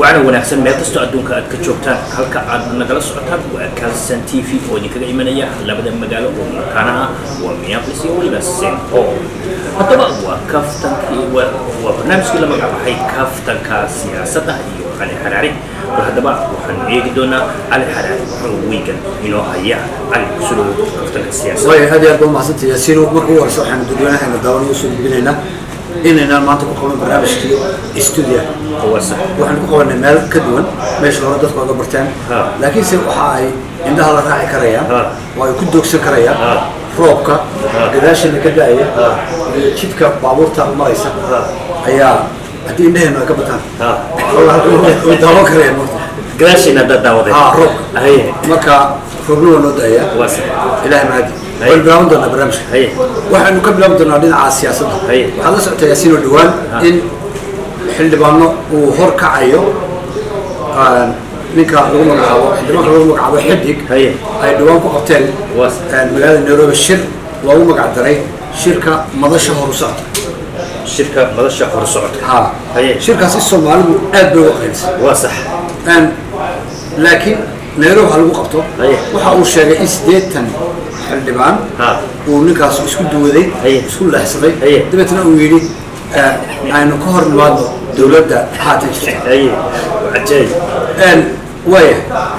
wacna wanaagsan meel kastoo adduunka aad ka joogtaan halka aad nagala socotaan waa calson t v oo idinkaga imanaya labada magaalo oo makaana ah waa minneapolis iyo weliba st paul haddaba waa kaftankii waa waa barnaamijkii la magacbaxay kaftanka siyaasadda iyo cali xaraari war haddaba waxaan eegi doonaa cali xaraari wuxuu wiigan inoo haya cali kusulow kaftanka siyaasadda way aad iyo aad baa umahadsantay yaasiin marka ugu horeysa waxaanu dadweynaheena daawan ugu soo gudbinaynaa inaynaan maanta ku qaban barnaamijkii studio waa sax waxaan ku qabanay meel ka duwan meesha hore dadku oga barteen Ha. laakiinse waxa ay indhaha la raaci karayaan Ha. oo ay ku doogsan karayaan Ha. roobka Ha. gadaashana ka da-aya Ha. iyo jidka baabuurta maraysa Ha. ayaa haddii indhaheenu ay ka bataan Ha. way daawan karayaan marka gadaashiina haddaad daawaday ha roobka haye marka roobna waa noo da-aya waa sax ilaahay mahadi Hay. waan bilaaban doonaa barnaamijka haye waxaynu ka bilaabi doonaa dhinaca siyaasadda Hay. waxaad la socotaa yaasiin oo dhowaan Ha. in xildhibaano uu hor kacayo ah, ninka lagu magacaabo xildhibaanka lagu magacaabo xidig Hay. ay dhowaan ku qabteen Waa. ah, magaalada nairobi shir loogu magac daray shirka madasha horu socda shirka madasha hor socodka ha Hay. shirkaasi soomaalidu aad bay uga qaybsay waa sax Een, laakiin nairobi waxa lagu qabto Haye. waxa uu sheegay in siddeetan xildhibaan ha uu ninkaas isku duwaday Haye. isku leexsaday Haye. dabeetna uu yidhi eh, aynu ka hor nimaadno dowladda haatan jirta haye waa cajaayib Een, waaya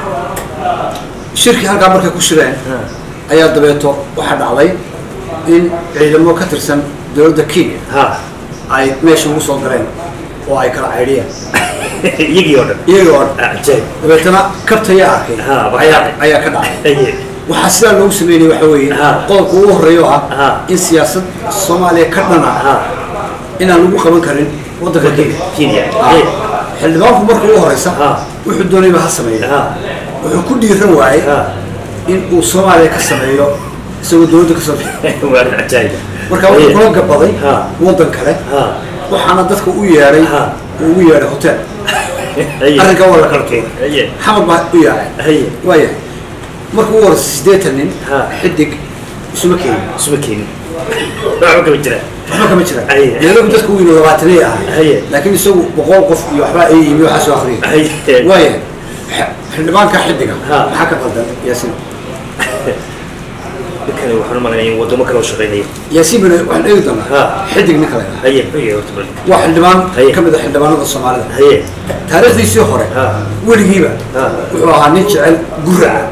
shirkii halkaa markay ku shireen ayaa dabeeto waxaa dhacday in ciidamo ka tirsan dowladda kenya ha ay meesha ugu soo galeen oo ay kala caydhiyeen iyagii oo dhan iyagoo Ah, cajaayib dabeetana kabtayaa arkay Ha, baa ayaa dhacay. ayaa ka dhacay haye waxaa sidaa loogu sameynaya waxa weeye Ha. qodobka ugu horreeya oo Ha. ah in siyaasad soomaaliya ka dhana ha inaan lagu qaban karin waddanka kenya kenya Ha. haye xildhibaanku marka ugu horeysa Ha. wuxuu doonayba ha sameeya ha wuxuu ku dhiiran waayey ha in uu soomaaliya ka sameeyo isagoo dowladda kasoo bixi waa cajaayib marka wuxuu Haye. kula gabaday Ha. waddan kale ha waxaana dadka u yeedhay Ha. uu ugu yeedhay hotel haye arrinkaa waa la kala tuuray haye xamar baa u yaacay haye waaya marka ugu horeysa siddeetan nin Ha. xidig isuma keenin isuma keenin waxba kama jira waxba kama jiraan Haye. nairobi dadka weynu labaatanay ahay Haye. laakiin isagu boqol qof iyo waxbaa ay yimi waxaa soo akhriyay haye waaya x- xildhibaanka xidiga Ha. maxaa ka qaldan yaasiin ninkani waxaan u malaynayaa in waddamo kale u shaqaynaya yaasiin bana waxaan eegi doonaa Ha. xidig ninka la yidhaha haye haye horta bal waa xildhibaan Haye. ka mid a xildhibaanada soomaalida haye taariikhdiisii hore Ha. weligiiba Ha. wuxuu ahaa nin jecel guraca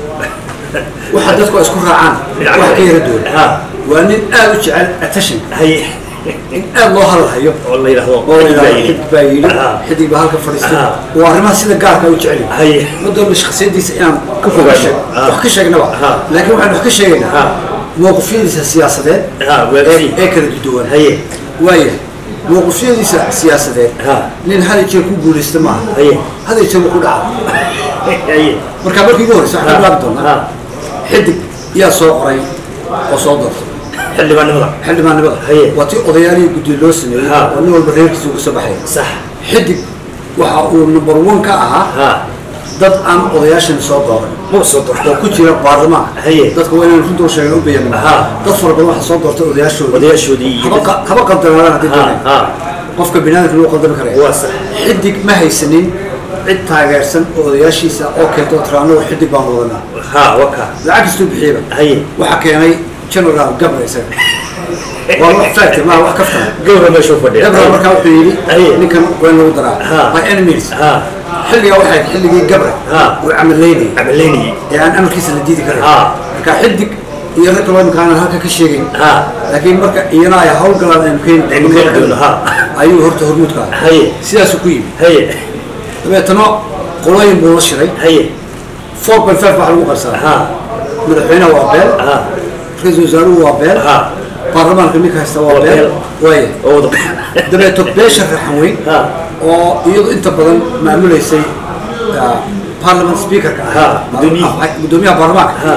waxa dadku ay isku raacaan wax ka yara duwan ha waa nin aad u jecel attention haye in aad loo hadalhayo oo la yidhaahdo oo la yidhahdo yidhi. xidig baa yidhi Ha. xidig baa halka fadhiistay Ha. waa arrimaha sida gaarka u jecel yahay haye ma doonba shakhsiyadiisa inaan Ka fogaano. sheeg- Ha. wax ka sheegnaba Ha. laakiin waxaan wax ka sheegaynaa Ha. mowqifyadiisa siyaasadeed ha ee waagsi ee kala duwan haye waaya mowqifyadiisa siyaasadeed Ha. nin hal jeer ku guulaysta maaha Haye. hal jeer buu ku dhaca haye marka markii ugu horeysa waxaan Ha. bilaabi doonaa ha xidig yaa soo qoray oo soo doortay xildhibaanimada xildhibaannimada Haye. waa tii odayaalihii guddiga loo sameeyey Ha. oo nin walba reerkiisa uga soo baxaya sax xidig waxa uu number one ka ahaa ha dad aan odayaashan soo dooran ma soo oo doorto ku jira baarlamaan Haye. dadka waa inaan runta u sheegan u bayan Ha. dad fara badan waxaa soo doortay odayaashooda odayaashoodii iyo haba qa- haba qaldanaadaan haddii ha doonay ha qofka binaadamka lagu qaldami karaya waa sax xidig ma haysanin cid taageersan oo odayaashiisa oo keento tiraano xidig baan wadanaa ha waka lacag kastuu bixiyaba haye waxaa keenay general gabra isaga waa wax fact ma wax kaftan gabra meesha u fadhiya gabra markaa wuxuu yidhi Haye. ninkan waa in lagu daraa Ha. by any means ha xilligaa waxay ahayd xilligii gabra Ha. uu camaleynayay camaleynayay ee aan amarkiisa la diidi karin Ha. marka xidig iyo rag kaloo imikaana halka ka sheegayn ha laakiin marka iyana ay hawlgalaan aynu keeni Aynu keeni doono, ha. ayuu horta hormuudka ahaa haye sidaasuu ku yimi haye dabeetana qolooyin buu la shiray haye four point five waxaa lagu qarsadaa ha madaxweynaha waa beel ha ra-iisul wasaaruhu waa beel ha baarlamaanka ninka haysta waa Waa beel beel. waaya oo wada dabeeto beesha raxan weyn ha oo iyadu inta badan maamulaysay ah, parliament speakerka Ha, ah guddoomiyaha. ah, guddoomiyaha baarlamaanka ha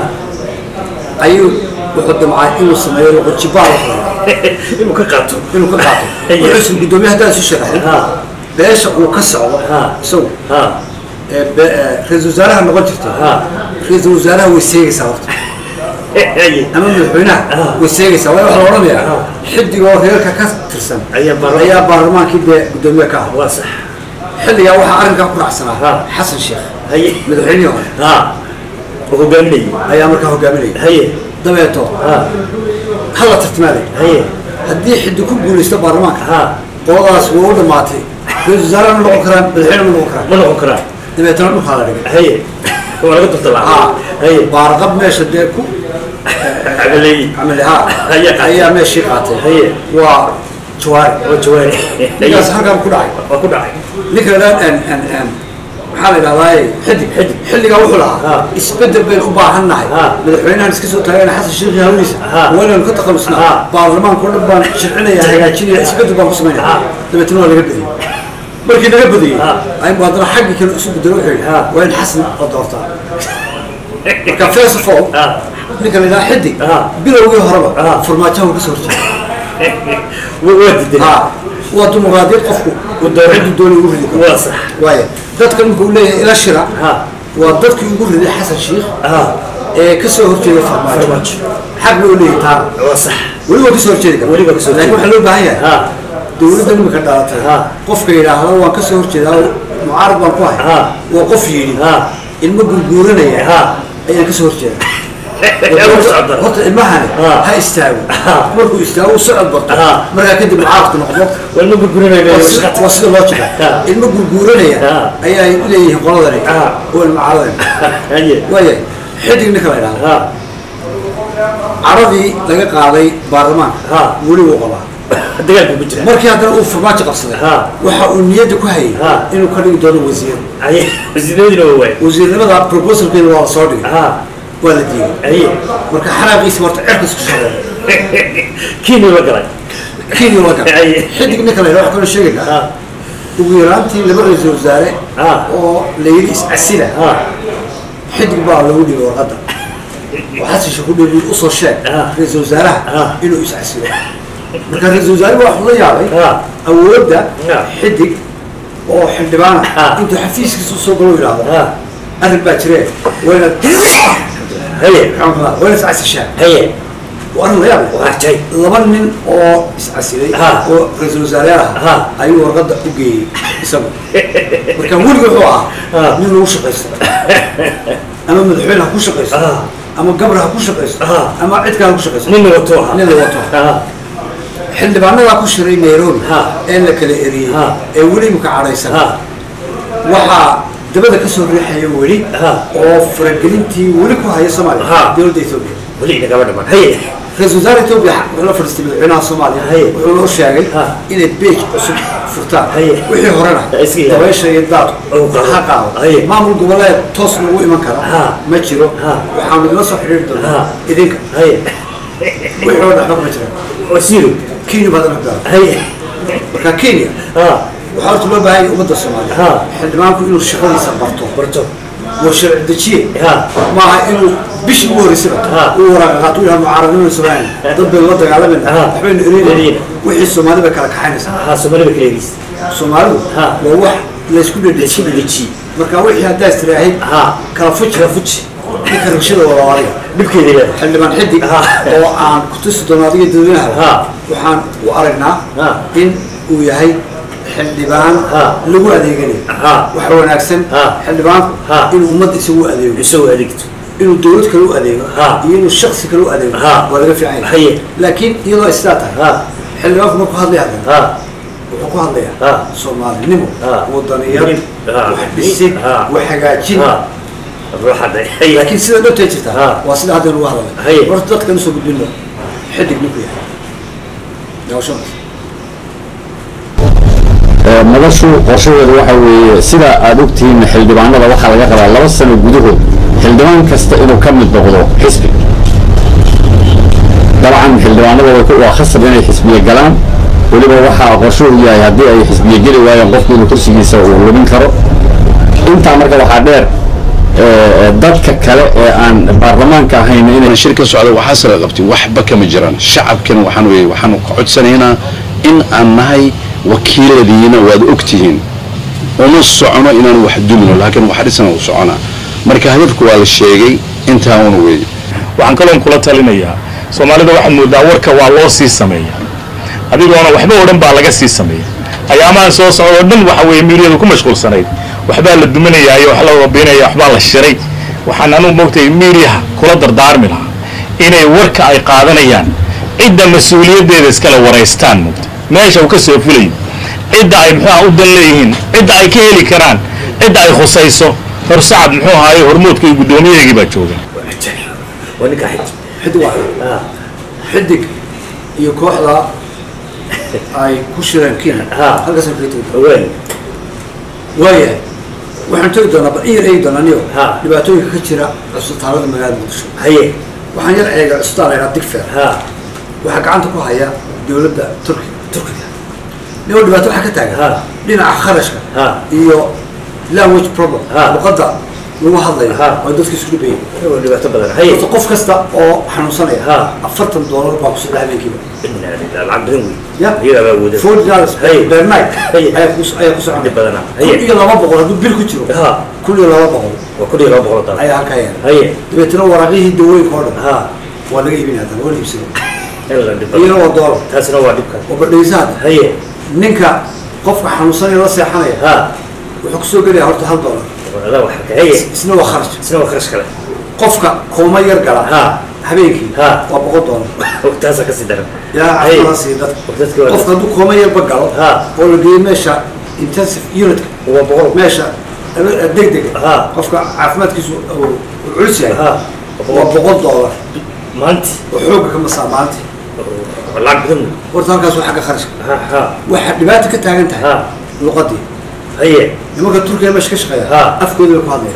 ayuu wuxuu damcay inuu sameeyo loqojibaal inuu ka qaato inuu ka qaato Haye. wuxuusan guddoomiyaha haddaan isu sharaxin ha beesha uu ka socdo Ha. isagu ha ee be- ee, ra-iisul wasaaraha noqon jirtay ha ra-iisul wasaaraha way seegaysaa horta haye ama madaxweynaha Ah. way seegaysaa waa waxaa la odhanayaa Ah. xidigoo reerka ka tirsan Ayaa baarlamaan- ayaa baarlamaankii dee guddoomiye ka ah waa sax xilligaa waxaa arrinkaa ku raacsanaa Ha. xasan sheekh haye madaxweynihii hore ha oo hogaaminayay ayaa markaa hogaaminaya haye dabeeto ha hala tartimaaday haye haddii xiddi ku guulaysto baarlamaanka ha qoladaas waa u dhammaatay ra-isul wasaare ma noqon karaan madaxweyne ma noqon karaan ma noqon karaa dabeetana dhulkaa la dhigay haye waa laga turtalaa ha haye baarqab meesha dee ku cabaleeyi camali ha Ayaa qaatay. ayaa meeshii qaatay haye waa jawaari oo jawaari ninkaas halkaan ku dhacay waa ku dhacay ninka la dhaan n n n maxaa la idhahdaa xidig Xidig. xilligaa wuxuu Ha. lahaa isbedel baynu u baahan nahay Ha. madaxweynahan iska soo taagana xasan sheekhi hawliisa Ha. waa inaynu ka takhalusnaa Ha. baarlamaanka o dhan baan shircinaya hagaajinaya isbedel baan ku samaynaya Ha. dabeetana waa laga badiyey markii laga badiyey Ha. aynu haddana xaggii kale isu bedelo wuxuu yidhi Ha. waa in xasan la doortaa marka first of all ha ninka la yidhaha xidig Ha. bilowgii horeba Ha. farmaajaha uu ka soo horjeeda waa waa diidan ha waa dimuqraadiyad qofku Uu dooran. ciddu doonay ugu ridi karo waa sax waaya dadka ninka uu leeyahay ila shira ha waa dadkii ugu riday xasan sheikh ha ee ka soo horjeeda farmaajo Farmaajo. xaq loo leeyahay taana waa sax weli waa ka soo horjeedi kara Weli waa ka soo laakiin horjeedi. waxaa loo baahan yahay ha dowladda nimika dhalatay Ha. qofka yidhaahda waan ka soo horjeedaa oo mucaarad baan ku hay Ha. waa qof yidhi ha ilmo gurguuranaya ha ayaan ka soo horjeeda yaa u socda horta ilmahani Ha. ha istaago Ha. markuu istaago uu socod barto Ha. markaa kadib mucaaradku noqdo waa ma gurgurinayna waa sida- waa sida loo jira Ha. ilmo gurguuranaya Ha. ayaa leeyihiin qoladani Ha. oo ilmacaaradani haye waaya xidig ninka la idhahdo ha caradii laga qaaday baarlamaanka Ha. weli wuu qabaa dagaalku ku jira markii haddana uu farmaajo qabsaday Ha. waxa uu niyadda ku hayay Ha. inuu ka dhigi doono wasiir haye wasiiradina waa waay wasiirnimada proposalkeeda waa la soo dhigay ha waa la diiday haye marka xaraaqiisa horta cirkas ku shaqeeya kiini la galay kenya laga Ay. xidig ninka la yidhahdo waxaan kaloo sheegaynaa ha ugu yaraantii laba ra-iisul wasaare Ha. oo la yidhi is-casila ha xidig baa lagu dhigay warqadda oo xasan sheekh ku dhibi usoo sheeg Ah. ra-iisul wasaaraha Ah. inuu is-casilo marka ra-iisul wasaare baa waxuu la yaabay Ah. awoodda Ah. xidig oo xildhibaana Ah. intuu xafiiskiisa usoo galo yidhaahdo ha arrin baa jiree wayna haye wayna is-casishaa haye waa arrin la yaab leh waa jay laba nin oo is-casilay Ah. oo ra-iisul wasaare ah Ah. ayuu warqadda u geeyey isagu marka weliga wuxuu Ah. ahaa nin lagu shaqaysto ama madaxweyne ha ku shaqaysto Ah. ama gabar ha ku shaqaysto Ah. ama cid kale ha ku shaqaysto nin wato ha nin la wato ha xildhibaanadaa ku shiray nairobi Ah. ee la kala eriyey Ah. ee weli imika cadhaysan ha waxaa dabada ka soo riixaya weli Ah. oo faragelintii weli ku haya soomaaliya Ah. dowladda ethoobia weli inagama dhaman haye ra-isul wasaare etoobiya wuxuu la fadhiistay madaxweynaha soomaaliya Haye. wuxuu noo sheegay Ha. inay beej cusub furtaan Haye. wixii horena Ha, iska ilaali. dabaysha iyo daadku Oo qaado. ha qaado Haye. maamul goboleed toos lagu iman kara Ha. ma jiro Ha. waxaanu idila soo xidhiiri doonaa Ha. idinka haye wixii hore dhexba ma jiraan wasiiru kenya baad anadaa haye marka kenya ha waxaa horta loo baahan yahay ummadda soomaaliya Ha. xildhibaanku inuu shaqadiisa barto barto waa sharci dejiye ha maaha inuu bishii ugu horreysaba Ha. uu waraaqa qaato uu yahay mucaaradnimada soomaaliya dad baynu la dagaalamayna Ha. waxbaynu Ereyna. ereyna wixii soomaali bay kala kaxaynaysaa ha soomaalida kaleegis soomaalidu Ha. waa wax laysku isku dhedhejiye dheleji marka wixii haddaa istiraahid ha kala fuj kala fuj ninka rabshada wada adiga dhibkeeda leedahay xildhibaan xidig Ha. oo aan ku tusi doono adiga dadweynaha Ha. waxaan u aragnaa Ha. in uu yahay xildhibaan Ha. lagu adeeganayo Ha. waxa wanaagsan Ha. xildhibaanku Ha. inuu ummadda isagu adeego isagoo adeegto inuu dowlad kale u adeego Ha. iyo inuu shaksi kale u adeego Ha. waa laga fiican yahay Haye. laakiin iyadoo ay sidaa tahay ha xildhibaanku markuu hadlaya hadlaya ha wuxuu ku hadlayaa Ha. soomaalinimo Ha. wadaniyad Ha. wax dhisid Ha. wax hagaajin ha ruuxaday haye laakiin sida dhabtay jirtaa Ha. waa sida hadda lagu hadlay Haye. horta dadkan usoo gudbinno xidig ninku yahay daawashadaas madashu qorshaheedu waxa weeye sida aad ogtihiin xildhibaanada waxaa laga qabaa laba sano gudahood xildhibaan kasta inuu ka mid noqdo xisbi dabcan xildhibaanada way ku- waa khasab inay xisbiye galaan weliba waxaa qorshuhu yahay haddii ay xisbiye geli waayaan qofku inuu kursigiisa uu lumin karo intaa marka waxaa dheer eh, dadka kale ee aan baarlamaanka ahayn inay shir ka socda waxaa sala qabtay waxba kama jiraan shacabkana waxaan weeye waxaanu ka codsanaynaa in aan nahay wakiiladiina waad ogtihiin uma socono inaan wax dumino laakiin wax dhisana u soconaa marka hadafku waa la sheegay intaana weeye waxaan kaloon kula talinayaa soomaalida waxaad moodaa warka waa loo sii sameeya adigoona waxba odhan baa laga sii sameeya ayaamahan soo socda oo dhan waxa weeye miiriyadu ku mashquulsanayd waxbaa la duminayaa iyo wax la wabinaya waxbaa la shiray waxaan anugu moogtay miiriyaha kula dardaarmi lahaa inay warka ay qaadanayaan cidda mas-uuliyaddeeda iskala waraystaan moogta meesha uu ka soo fulayo cidda ay muxuu aha u dan leeyihiin cidda ay ka heli karaan cidda ay khusayso horsacad muxuu ahaaye hormoodka iyo guddoomiyadeegii baa jooga waa ninka xij xiddig waa ah xidig iyo kooxda ay ku shireen kenya Ha. halkaasaan kaga tegi haween waayahay waxaan tegi doonaa bal in yar eegi doonaa niyo Ha. dhibaatooyinka ka jira cusbitaalada magaalada muqdisho haye waxaan yar eega cusbitaal la yidhaha digfer ha waxaa gacanta ku haya dowladda turkiga turkiga niyo dhibaato waxaa ka taagan Ha. dhinaca kharashka Ha. iyo language problem Ha. luqadda lagu hadlayo Ha. oo dadka isku dhibayay waa dhibaato badan haye horta qof kasta oo xanuunsanaya Ha. afartan doolar baa ku socda habeenkiiba inna lillahi lacag badan wey Ya. iyagaa baa wada forty dollars Hey. per night Hey. ayaa ku ayaa ku socda Dhib badana. kun Hey. iyo laba boqol hadduu bil ku jiro ha kun iyo laba boqol waa kun iyo laba boqol oo dollar ayaa halkaa yaala haye dabeetana waraaqihii dawooyinka oo dhan ha waa laga iibin haddana waa la iibsado ila dhib iyana badan waa doolar taasina waa dhibka oo badhaysa hadda haye ninka qofka xanuunsanaya la seexanaya ha wuxuu kusoo gelaya horta hal doolar adaa wax ka haye isna waa kharash isna waa kharash kale qofka kooma yar gala Ha. habeenkii Ha. waa boqol doolar taasaa kasii daran yaa Haye. caafimaad siiya dadka dadka waa qofka hadduu kooma yarba galo Ha. oo la geeyo meesha intensive unitka waa boqol meesha degdeg Ha. qofka caafimaadkiisu uu uu culus yahay ha waa boqol doolar maanti oo xooga ka masaa maanta lacag badan wey horta halkaas waa xagga kharashka ha ha waxaa dhibaato ka taagan tahay ha luqadii haye nimanka turkiga meesha ka shaqeeya Ha. afkooda bay ku hadlayaan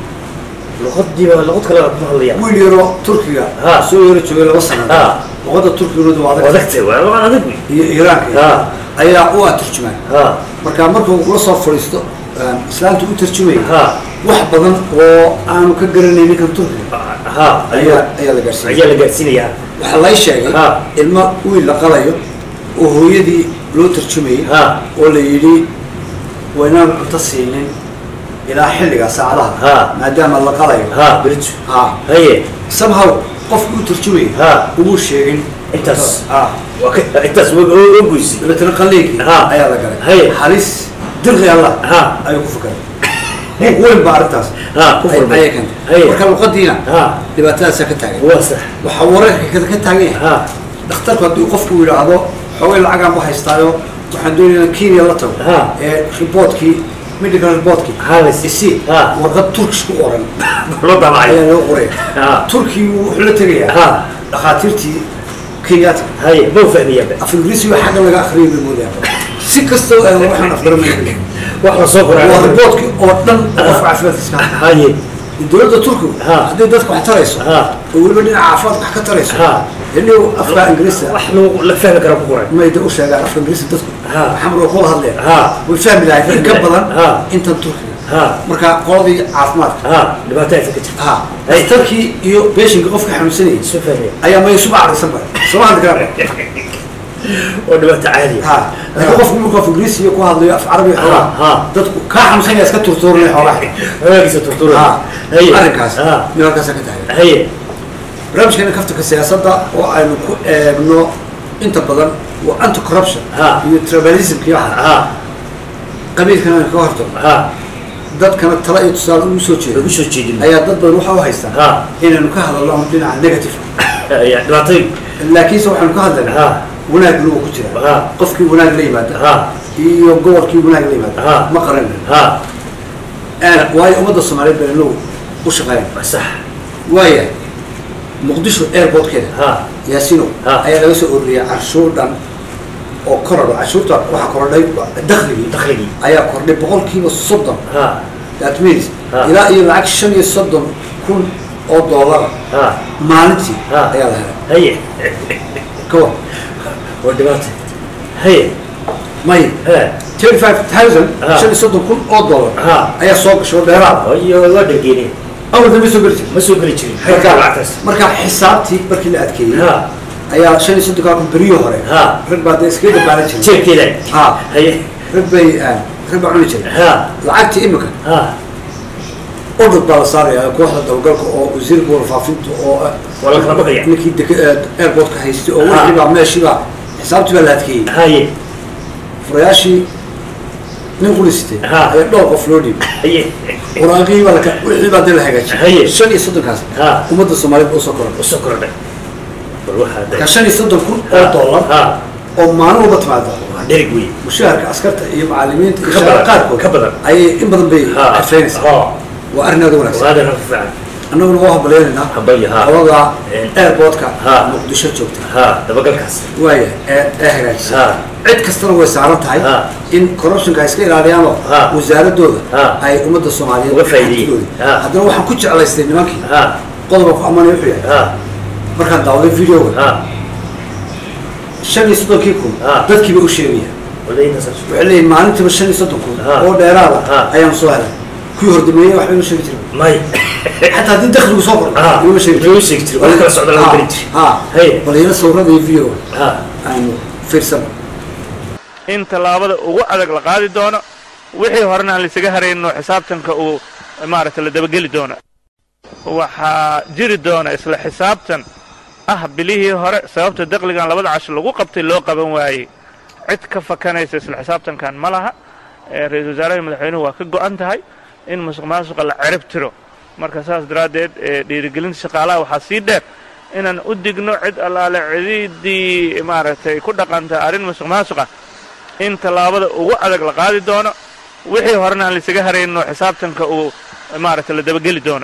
luqadiiba luqad kale waa kuma hadlayaan wiil yaroo turkiga Ha. soo yaro joogay laba sano Ha. luqadda turkigooda waa adag adagtay waa luqad adag wey iyo iiraanka Ha. ayaa u ah turjumaan ha marka markuu kula soo fadhiisto um, islaamta u tarjumaya ha wax badan oo aanu ka garanay ninkan turkiga ha ayaa ayaa la gaarsiiyay ayaa la gaarsiinayaa waxaa lay sheegay Ha. ilmo wiil la qalayo oo hooyadii loo tarjumayay Ha. oo la yidhi waynaan cunto siinin ilaa xilliga saacadaha Ha. maadaama la qalayo ha berijo ha haye somehow qofku u tarjumayay Ha. umuu sheegin Intaas. ha waa ka intaas waa oo goysi dabeetana qalliinkii Ha. ayaa la galay Haye. halis dirqi allah Ha. ayuu ku fakaray buuq weyn baa arrintaas Ha, ku ay- furmay. ayay keentay Haye. marka luqadiina ha dhibaatadaasaa ka taagan waa sax waxaa wararka ka ka taagan yahay ha dhakhtarku hadduu qofku yidhaahdo xoogay lacagaan ku haystaayo waxaan doonayaa kenya la tago Ha. ee reportkii medical reportkii Halis. isi Ha. warqad turkish ku qoran loo daabacay ayaa loo qoray Ha. turkii wuxuu la tegayaa Ha. dhakhaatiirtii kenyaati haye ma fahmiyaanba af ingiriisiga xagga laga akhriyay bay moodayaan si kastoo aan waxaan afgaranaya wax la soo qoray waa reportkii oo dhan oo qofka caafimaadkiisa ka hadlaya. haye dowladda turkigu Ha. hadday dadka wax tarayso Ha. oo weliba dhinaca caafimaadka wax ka tarayso Ha. inigu afka ingiriista wax lagu la fahmi kara ku qoray mayda u sheegaan afka ingiriista dadku Ha. maxamed waa kula hadleen Ha. way fahmi lahayd in ka badan Ha. intan turkiga ha marka qoladii caafimaadka ha dhibaato aysan ka jirta ha Hey. dhakhtarkii iyo beeshinka qofka xanuunsanayay isu fahmiya ayaa may suba carisan ba soma hadli karaan oo dhibaato caadi ha laakiin qofku markuu af ingiriisi iyo ku hadlayo af carabi Ha. xoogaa dadku kaa xanuunsanaya iska turtuurinaya xoogaa xogaagiisa turtura ha haye arrinkaas ha mid halkaasa ka tahay haye barnaamijkeena kaftanka siyaasadda oo aynu ku eegno inta badan waa anti corruption Ha. iyo tribalismka iyo waxa ha qabiilkana aynu kaga hortagno ha dadkana tala iyo tusaale ugu soo jeedo lagu soo jeedin ayaa dad badan waxa u haystaan Ha. inaynu ka hadalno ama dhinaca negative ya dhibaatooyin laakiinse waxaynu ka hadlaynaa Ha. wanaagna uu ku jira Ha. qofkii wanaag la yimaada ha iyo gobolkii wanaag la yimaada Ha. ma qaranayno ha waayo ummadda soomaaliyeed baynu inagu u shaqeyn sax waaya muqdisho airportkeeda ha yaasino Ha. ayaa laga soo ururiyay canshuur dhan oo korodho canshuurta waxaa korodhay dakhligii dakhligii ayaa kordhay boqolkiiba soddon ha that means Ha. ilaa iyo lacag shan iyo soddon kun oo doolar ha maalintii Ha. ayaa la helay haye ka war waa dhibaato haye may ha thirty five thousand Ha. shan iyo soddon kun oo doolar Ha. ayaa soo gashay oo dheeraada iyo waa dhargeene awalda ma soo geli jirin ma soo geli jirin xagga lacagtaas marka xisaabtii markii la adkeeyey ha ayaa shan iyo soddonkaa kun beriyo hore Ha. rag baa dee iskaga dabaalan jiray jeebkeeda Ha. haye rag bay ah, rag baa cuni jiray ha lacagtii imika ha ordad baa la saaraya kooxda dabagalka oo wasiirka warfaafinta oo ah, waa la kala baqaya ninkii dek- eh, airportka haystay oo Ha. wixii baa meeshii baa xisaabtii baa la adkeeyey haye furayaashii nin qulisitay Ha. ayaa dhowr qof loo dhiibay haye waraaqihii baa laka wixii baa dee la Haye. hagaajiyay shan iyo soddonkaas Ha. ummadda soomaaliyeed usoo koran usoo kordhay bal waxaa marka shan iyo soddon kun oo dollar ha oo maalin walba timaada waa dherig wey mushaharka askarta iyo macallimiinta iyo Ka shaqada badan, qaarkood ka badan. ayay in badan bay ha xafeynaysaa ha waa arrin aad u wanaagsan waada rafi fiican annaguna waa hambaleynaynaa Hambalyo, ha. qolada Een. airportka Ha. muqdisho joogta ha dabagalkaas waaya ee ee hagaajisa ha cid kastana way saaran tahay Ha. in corruptionka ay iska ilaaliyaanoo Ha. wasaaradooda Ha. ay ummadda soomaaliyeed Uga faa'iideeyeen. xadgudooda. Ha. haddana waxaan ku jeclaystay nimankii ha qodobka ku ammaanay wuxuu yahay ha markaan daawaday videoga ha shan iyo soddonkii kun Ha. dadkiiba u sheegaya wadayna saas waxay leeyihin maalintiiba shan iyo soddon kun Ha. oo dheeraada Ha. ayaan soo helay kuwii hordameeyey waxba ima sheegi jirin may xataa haddii dakhligu soo kordho ha ima sheegi ima sheegi jirin wax kala socda laga geli jiray ha Haye. bal iyana sawirada iyo videoga ha aynu fiirsano in tallaabada ugu adag la qaadi doono wixii horena aan laisaga harayno xisaabtanka uu maaragtay la dabageli doono waxaa jiri doona isla xisaabtan ah bilihii hore sababta daqligan labada casho lagu qabtay loo qaban waayey cid ka fakanaysa isla xisaabtankan ma laha ee ra-iisul wasaaraha madaxweynuhu waa ka go'an tahay in musuq maasuqa la cirib tiro marka saas daraaddeed ee dhiirigelinta shaqaalaha waxaa sii dheer inaan u digno cid allaale cidiidii maaragtay ku dhaqanta arrin musuq maasuqa in tallaabada ugu adag la qaadi doono wixii horena aan laisaga harayno xisaabtanka uu maaragtay la dabageli doono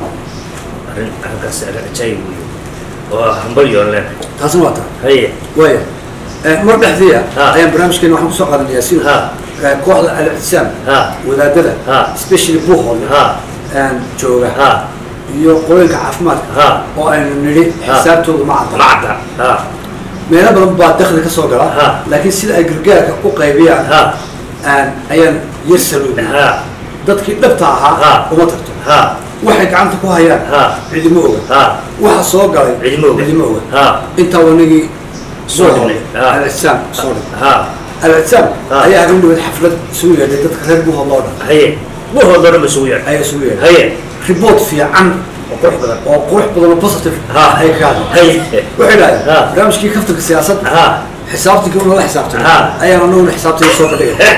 arrin halkaas ajaayib wey waa hambalyoon leenahay taasna waa taa haye waaya Eh, mar dhexdiya Ha. ayaan barnaamijkeena waxaan kusoo qaadanayaa si Ha. eh, kooxda al-ictisaam ha wadaadada Ha. especially buuhoodle ha aan jooga ha iyo qolooyinka caafimaadka Ha. oo aynu nidhi Ha. xisaabtooda ma cadda macda ha meelo badan baa dakhli ka soo gala Ha. laakiin sida ay gargaarka u qaybiyaan ha aan ayaan yar saluubin ha dadkii dhabta Ha. ahaa uma tagto ha waxay gacanta ku hayaan Ha. cidimo oga ha waxa soo galay cidimo oga cidimo oga ha intaa wanagii Soo dhignay. Ha. al-ictisaam soo dhignay ha al-ictisaam Ha. ayaa habeen dhaweed xaflad isugu yeedhay dadka reer buuhood loo dhan haye buhoodoo dhan ba isugu yeedhay ayaa isugu yeedhay haye report fiican oo qurux badan oo qurux badan oo positive Ha. ay ka hadleen haye waxay dhahdeen Ha. barnaamijkii kaftanka siyaasadda ha xisaabtankii unala xisaabtan Ha. ayaan anaguna xisaabtayda soo bandhigay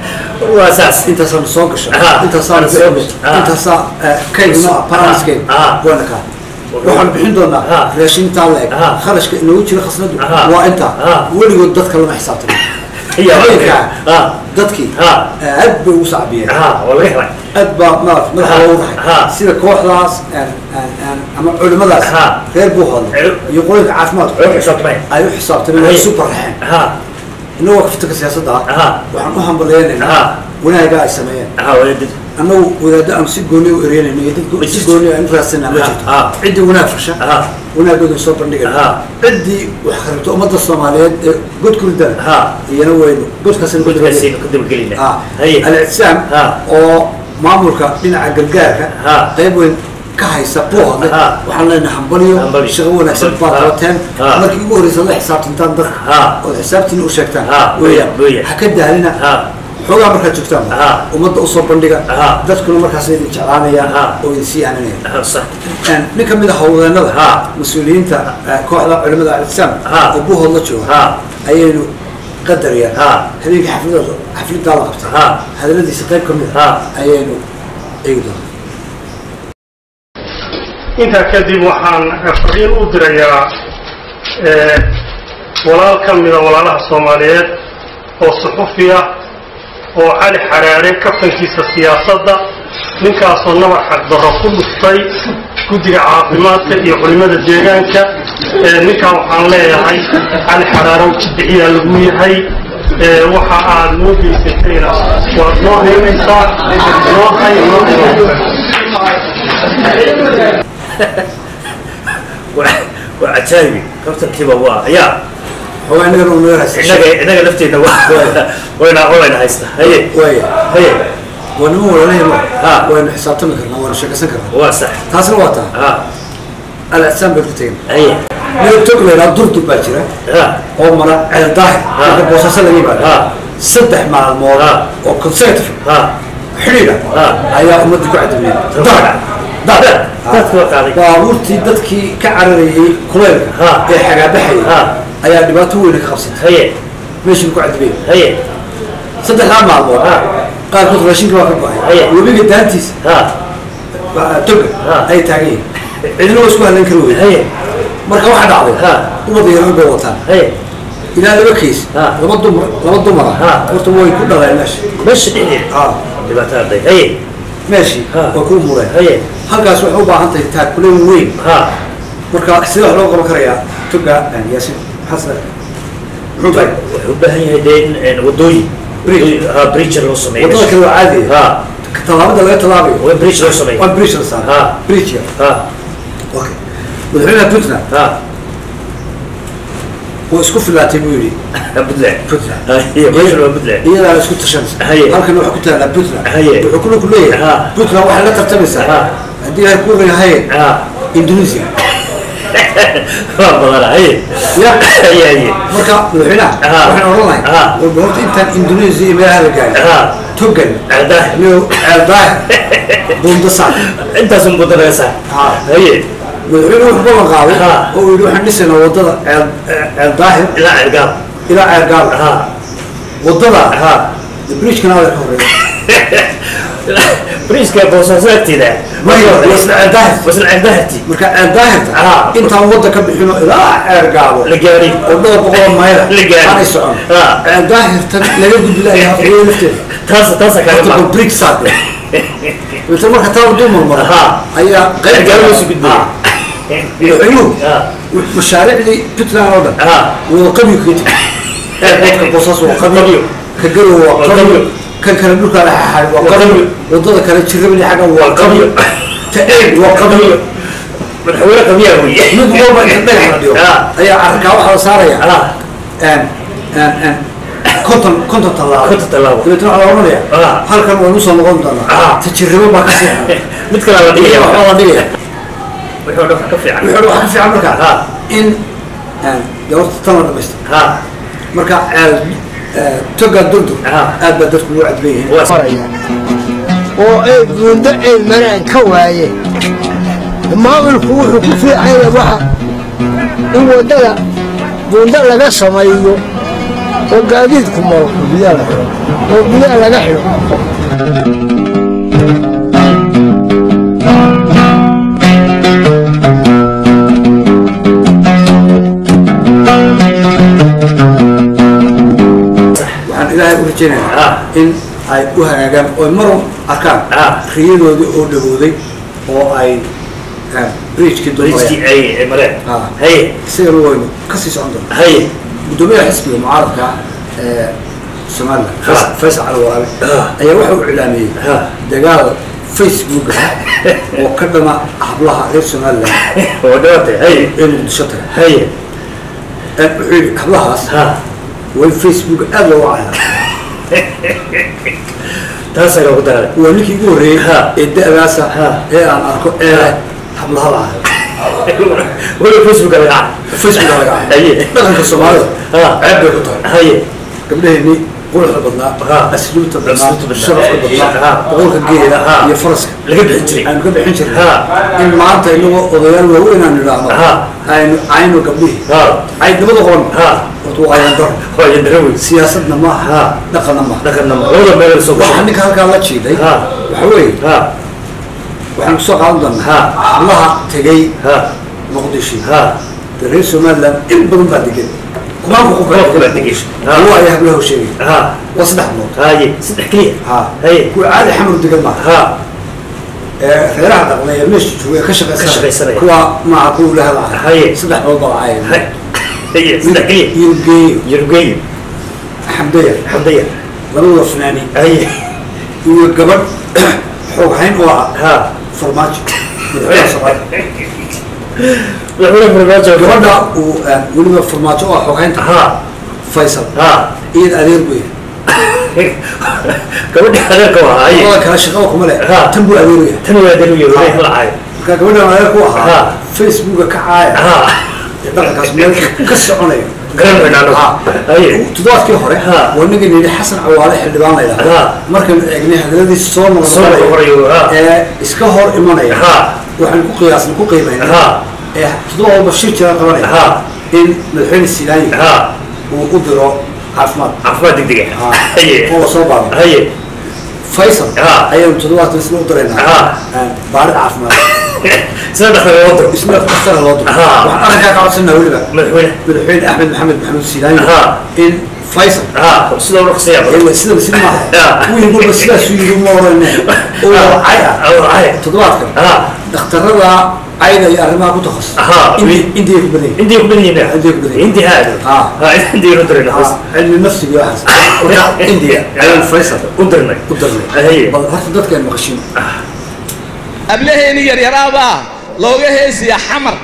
waa saas intaasaanu soo gasho Ha. intaasaanu Soo soo gasho. Ha. intaasaa kaydno Ha. paramiskeed Ha. waana kaa waxaanu bixin doonaa Ha. raashintaa la eg Ha. kharashka inoogu jira khasnadu Ha. waa intaa Ha. weligood dadka lama xisaabtano Iya, habeenkaa ha dadkii Ha. aad bay ugu sacbiyeen ha waa laga helay aad baa maarata madaxa Ha. loogu Ha. raxay sida kooxdaas aan- aan- aan- ama culimadaas Ha. reer buuhoodle Cul- iyo qolinka caafimaadku oo xisaabtamay ay u xisaabtameen way Haye. isu barraxeen ha inagoo kaftanka siyaasadda ah ha waxaan u hambaleynaynaa Ha. wanaagaa ay sameeyeen ha wadaadid annagu wadaaddo aan si gooni u ereynayno iyo dad Ma si jirto. gooni aan u raadsanaa ma Ha. jirto Ha. ciddii wanaag fasha ha wanaagooda soo bandhigayna Ha. ciddii wax kharibto ummadda soomaaliyeed ee god ku ridana Ha. iyana waynu godkaasina godkaasaynu ka dabagelinaa ha haye al-ictisaam Ha. oo maamulka dhinaca gargaarka Ha. qayb weyn ka haysa buuhoodle Ha. waxaan leenahay hambalyo Hambalyo. shaqo wanaagsan Hambalyo. baad Ha. qabateen Ha. markii ugu horreysa la xisaabtantaan dadka Ha. ood xisaabtiina u sheegtaan Ha. weeyaan Weeyaan. ha ka daalina ha xoogaa markaad joogtaan Ha. ummadda usoo bandhiga Ha. dadkuna markaas idin jeclaanayaan Ha. oo idin sii aananayaan ha sax nin ka mid ah howlwadeenada Ha. mas-uuliyiinta eh, kooxda culimada al-islaam Ha. oo buuhood la jooga ha ayaynu qadariyaan Ha. habeenkii xafladooda xafladaa la qabtay Ha. hadaladiisa qayb ka mid Ha. ah ayaynu eegi doonaa intaa kadib waxaan fariin u dirayaa eh, walaal ka mida walaalaha soomaaliyeed oo suxufi ah oo cali xaraare kaftankiisa siyaasadda ninkaasoo nabar xaqdarro ku dhuftay guddiga caafimaadka iyo culimmada deegaanka Eh, ninkaa waxaan leeyahay cali xaraare jidiciyaa lagu yahay Eh, waxa aad noo geysatayna waad noo haynaysaa noo hay noo hay waa waa cajaayibi kabtankiiba waa yaa xoogaa inagana uu naga haysta inaga inaga lafteena waa wayna wayna haysta haye waaya haye waa niman walaalahayno Ha. waynu xisaabtami karnaa waynu sheekaysan karnaa waa sax taasna waa taa ha al-ictisaam baynu ku tegin haye midab tog laydhaa durdur baa jira ha oo mara ceel daahir Ha. marka boosaaso laga yimaado Ha. saddex maalmood Ha. oo consecutive ha xidhiidha Ha. ayaa ummadii ku cadamiyey Dad. dad dadka waa qaaday baabuurtii dadkii ka cararayey kuleylka Ha. ee xagaabaxayay Ha. ayaa dhibaato weyna ka qabsatay haye meeshii ku cadamiyey haye saddexdaa maalmood Ha. qaarkood raashinka waa ka Haye. go-ay webiga daantiisa ha waa toga Ha. ay taagan yihiin cidina waa isku hadlan kari wey haye marka waxaa dhacday Ha. ubad yaran bay wataan haye ilaa laba keys Ha. laba dumar laba dumara Ha. horta way ku dhaleen meesha meesha dhexdeeda Ha. dhibaato arday haye meeshii Ha. waa ku mureen haye halkaas waxay u baahan tahay taakuleen weyn ha marka sidee wax loo qaban karayaa toga yaasin maxaa muxuu tahay wuxuu u baahan yahay dee in een, wadooyin Bridge. ha bridge loo sameeyo wadada kale waa caadi ha tallaabada laga tallaabayo waa bridge loo sameeyo waa bridge la saaray Ha. bridge yar ha okay madaxweynaha puntland ha waa isku filaatay buu yidhi puntland puntland haye meesha waa puntland iyadaa isku tashanaysa Haye. halkan waxaa ku taallaa puntland Haye. wuxuu kuna ku leeyahay Ha. puntland waxay la tartamaysaa Ha. haddii ay ku haye ha indonesia waa badana haye ya haye haye marka madaxweynaha Ha. waxaan odhan lahay Ha. walba horta intaan indonesia iyo meelaha la gaarin ha togan ardaa iyo ceeldaah bundasaan intaas un buda laga saa Ha. haye madaxweynuhu wuxuu ballan qaaday Ha. oo uu yidhi waxaan dhisaynaa wadada ceel ceeldaahir ilaa cergaab ilaa ceelgaal ha wadada ha bridgekana waa ka horeeya bridgeka boosaaso agteeda Mayo, wasla ceeldaahir wasla cerdaahirti marka ceeldaahirta Ha. intaan wadda ka bixino ilaa ceelgaabo la gaari oo dhowr boqol mayla La gaari. aanay socon Ha. ceeldaahirtan laga gudbi lahaa hooyo lafteeda taas taasa kaaga horta baa bal bridge saade inta marka taa waduu marmaro Ha. ayaa qayb cergaab loo soo gudbay Ha. madaxweynuhu ha mashaariicdii puntland oo dhan ha wada qabiyu kaga tegi airportka boosaaso waa qabiyo ka garow waa qabiyo kan kale dhulka la xaxay waa qabiyo wadada kale jirrabani xagga waa qabiyo ta eeg waa qabiyo madaxweyne qabiyaa wey mid walba inta dhagax la dhigo Ha. ayaa carkaa waxaa la saaraya ha een een een konton konton tallaabo Konton tallaabo. dabeetna waxaa la oranaya Ha. halkan waynu soo noqon doonaa Ha. ta jirrabo baa ka sii mid kale la dhigaya waxaa la dhigaya wuxuu dhan ka fiican wuxuu waxaa ka fiican markaa Ha. in een dee horta tan la dhamaystay ha marka ceel toga durdur Ha. aad baa dadku ugu cadban yihiin waa oo ay buundo ay maraan ka waaye maamulku wuxuu ku fiicanya waxa in waddada buundo laga sameeyo oo gaadiidku maro oo biyaha laga xidho waxaan ilaahay u rajaynayaa Ha. in ay u hagaagaan oo marun arkaan Ha. riyadoodii oo dhawooday oo ay bridgekii bridgekii dulmarayaan ay ay mareen Ha. haye isagana waynu kasii socon doonaa haye gudoomiyaha xisbiga mucaaradka ee somaliland Ha. Fays- faysal cali warabe Ha. ayaa waxa uu iclaamiyey Ha. dagaal facebook oo ka dhana hablaha reer somaliland waa dhawaatay haye ee muqdisho taga haye Ee, wuxuu yidhi hablahaas ha way facebook aad looga cayaa taasaa loogu daray waa ninkii ugu horreeyey Ha. ee da'daasa Ha. ee aan arko ee hablaha la ahay weli facebooka laga facebook laga ahay haye dhaqanka soomaalida ha ceeb bay ku tahay haye gabdhaheenii quruxda badnaa Ha. asluubta Asluubta badnaa badnaa. sharafka badnaa Ha. boqolka geela Ha. iyo faraska laga bixin jiray aynu ka bixin jirnay Ha. in maanta inagoo odayaal waaweyn aan idhaahno Ha. aynu cayno gabdhihii ha caydnimada qoran ha horta waa ayandaro waa yandara wey siyaasadna maaha Ha. dhaqanna maaha dhaqanna ma labada meel soo waxaa gashay ninka halkaa la jiiday Ha. waxa weeye ha waxaan kusoo qaadan doonaa Ha. hablaha tegey ha muqdisho ha dee reer somaliland in badan baa degan kumaanku qof Kumaanku baa degan. Ha. kuwa ayaa hablaha u sheegay ha waa saddex bilood haye saddex keliya ha haye kuwa caadi xamar degan maaha ha ee reeraha dhaqda ee meesha jooga ee ka shaqaysanaya Ka shaqaysanaya. kuwa maaha kuwa ilaha lahaa Haye. saddex bilood baa lacaya haye haye saddex keliya iyo geeyo yarugeeyo xamdaya xamdaya labadooda fanaani haye iyo gabadh xoog hayn oo ah ha farmaajo madaxweynaha soomaaliya madaxweyne farmaajo gabadha uu ah, weliba farmaajo oo ah xoog haynta ha faysal ha iyada adeer buu yahay gabadha adeerka waa haye labada kale shaqaba kuma leh Ha. tan buu adeer u yahay tan waa dalu yahay ma lahaay marka gabadhan adeer ku ahaa Ha. facebooka ka caaya ha ee dhaqankaas meel ka soconayo garan baynaano Ha. haye toddobaadkii hore Ha. waa ningan yidhi xasan cawaale xildhibaan la Ha. yidhahda markaynu eegnay hadaladiisa soo soo noqnoqonaya noqonayo ha ee iska hor imanaya ha waxaan ku qiyaasna ku qiimayna ha ee toddoba walba shir jira qabanaya ha in madaxweyne silaani ha uu u diro caafimaad caafimaad degdega Ha. haye oo la soo baaro haye faysal Ah. ayaynu toddobaatan isla u Ah. diraynaa baarid caafimaad sida dhaqan loo diro isla dhaktara loo diro Ah. waxaan arrinkaa ka codsanaa weliba madaxweyne madaxweyne axmed maxamed maxamuud siidaayo Ah. in faysal haa sida u dhaqsiya ewa sidaba si maaha Ah. wiil walba sidaasuu yidhi ma orane oo wacay ah awracay toddobaadkan haa dhakhtarada cayda iyo arrimaha ku takhasus Ah. Indi- indiya ku badan intii ku badan yihiin Intii ku badan yihiin. intii aad Ah. haa intii u dirnay Ah, cilmi nafsiga iyo waxaas marka indiya ayaan faysal u dirnay u darnay haye bal horta dadkaan maqashin ablaheeni yaryaraabaa looga heesiya xamar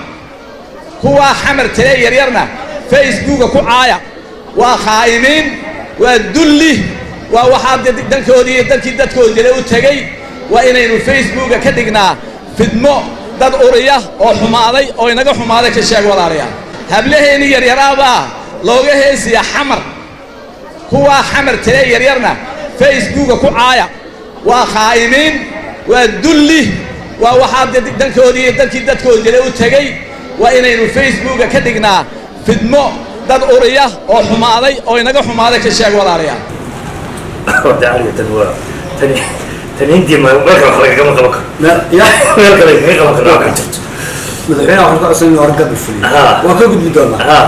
kuwaa xamar tire yaryarna facebooka ku caaya waa khaa'imiin waa dulli waa waxaa dad- dalkoodii iyo dalkii dadkoodi jira u tegey waa inaynu facebooka ka dhignaa fidmo dad uriya oo xumaaday oo inaga xumaaday ka sheeg walaalayaal hablaheeni yaryaraabaa looga heesiya xamar kuwaa xamar tire yaryarna facebooka ku caaya waa khaa'imiin waa dulli waa waxaa dad- dalkoodii iyo dalkii dadkoodi jira u tegey waa inaynu facebooka ka dhignaa fidmo dad uriya oo xumaaday oo inaga xumaaday ka sheeg walaalayaal daariga tan waa tani tani intii ma meel kale wax lagagama qaban karo Me- ya meel kale lagaga qaban karo waa kan jirto madaxweynaha waxaan ka codsan hore gabi fuliyo Ah. waan ka gudbi doonaa haa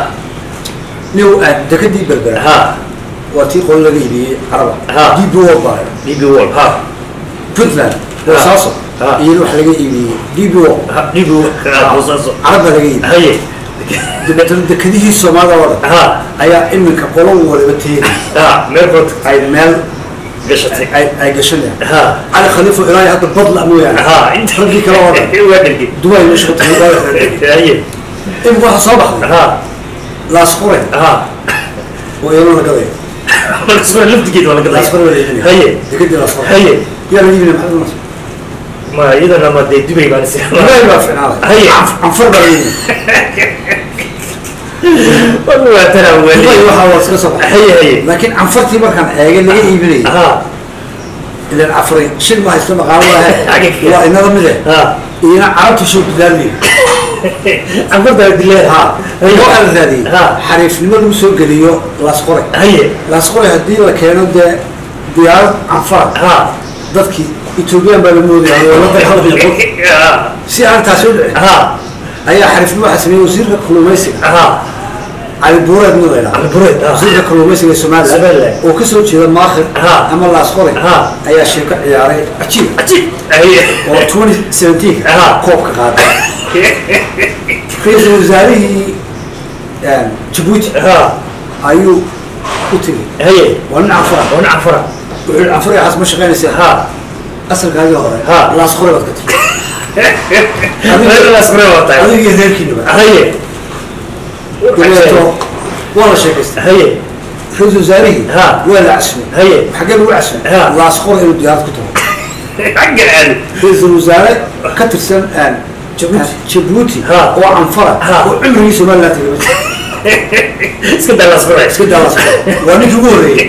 nin aad dekadii berbera haa waa tii qolo laga iibiyey caraba Ah. db world baa db wall haa puntland Ah. boosaaso Ah. iyana wax laga iibiyey db world Ha- db wall haa boosaaso carab baa laga iibiyey haye dabeetana dekadihii soomaalida oo dhan haa ayaa iminka qolo waliba teegay haa meel kood ay meel gashatay ay ay gashanayaan haa cali khaliifo ilaahay hadda badla mooyaane haa inta raggii kale oo dhan waa dhergi dubai meesha ka tagay waa la xidhay haye iminka waxaa soo baxday haa laas qore haa oo iyana la gadayo markasma laftigeed waa la laas qore gadaya waa la iibinaya haye dekadii laas qore haye yaa la iibinaya maxamed nasr ma iyadana ma dee dubay baan si dubai baa ficnaaday haye canfar baa la iibinaya waa tana dubai wali waxaa waa iska soo baxay haye haye laakiin canfartii markaan eegay laga iibinayay haa ilan cafray shil ma haysto maqaalo Xagga lahe kale. waa inada mide haa iyana carabta soo gudaaliyo anfarta dileed ha waxaa la raadiyey Ha. xariifnimo lagu soo geliyo laas qore haye laas qore haddii la keeno dee diyaarad canfara haa dadkii etoobiyaan baa la moodaya dowladda halbiyo haa si aan taasi u dhicin haa ayaa xariifnimo waxaa sameeyey wasiirka kalluumaysiga haa cali buureed nin la yidhaahdo Cali Buureed, ah. wasiirka kalluumaysiga ee somaliland Somaliland. oo kasoo jeeda maakhir Ha. ama laas qore Ha. ayaa sheeko ciyaaray cajiib cajiib haye oo 2017 Ha. koobka qaaday ra-iisul wasaarihii jabuuti haa ayuu u tegey haye waa nin canfara wana cafara wuxuu yihi canfara waxaas ma shaqaynaysa haa asalkaagii hore Ha. laas qore baad ka tegi meelaas kore waa tahay adigii reerkiinaba haye dabeeto waa la sheekaystay haye ra-iisul wasaarihii Ha. waa la casumay haye xaggee lagu casumay Ha. laas qore inuu diyaarad ku tago xagga aado ra-iisul wasaare ka tirsan jabuuti Ha. oo canfara Ha. oo cimrigii somaliland tegay iska dalas kore iska daa laas qore waa ninkii ugu horreeyey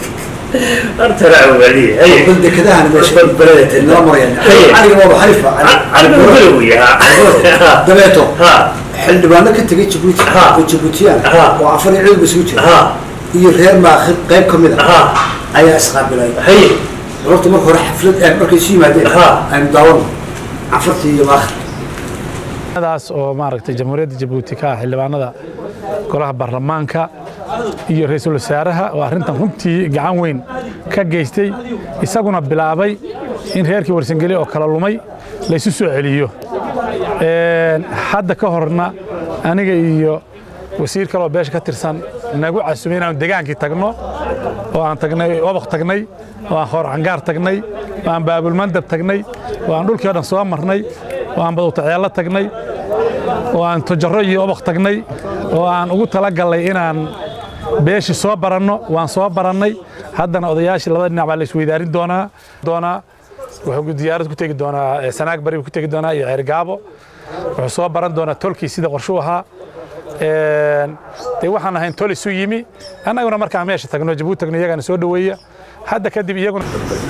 artana awaliye haye bal dekadahan meesha bal balada nala marayaan Haye. caliga waaba xalifa cali buureed yaa dabeeto haa xildhibaano ka tegay jabuuti Ha. oo jabuutiyaan Ha. oo afar iyo cilmiga isugu jira haa iyo reer maakhir qayb ka mid ah haa ayaa isqaabilay haye horta marka hore xaflad aad markay isu yimaadeen Ha. aynu daawano canfartii iyo maakhir daas oo maaragtay jamhuuriyadda jabuuti ka ah xildhibaanada golaha baarlamaanka iyo ra-iisul wasaaraha oo arrintan runtii gacan weyn ka geystay isaguna bilaabay in reerkii warsangeli oo kala lumay laysu soo celiyo Een, hadda ka horna aniga iyo wasiir kaleoo beesha ka tirsan nagu casumay inaanu degaankii tagno oo aan tagnay obaq tagnay oo aan khoor cangaar tagnay oo aan baabulmandab tagnay oo aan dhulkii o dhan soo marnay oo aan badowtaceello tagnay oo aan tojaro iyo obaq tagnay oo aan ugu talagallay inaan beeshii soo baranno waan soo barannay haddana odayaashii labada dhinac baa la isweydaarin doonaa doonaa wuxuu diyaarad ku tegi doonaa eh, sanaag bari buu ku tegi doonaa iyo ceergaabo wuxuu soo baran doonaa tolkii sida qorshuu ahaa Een, dee waxaan ahayn tol isu yimi annaguna markaan meesha tagno jabuuti tagno iyagana soo dhoweeya hadda kadib iyaguna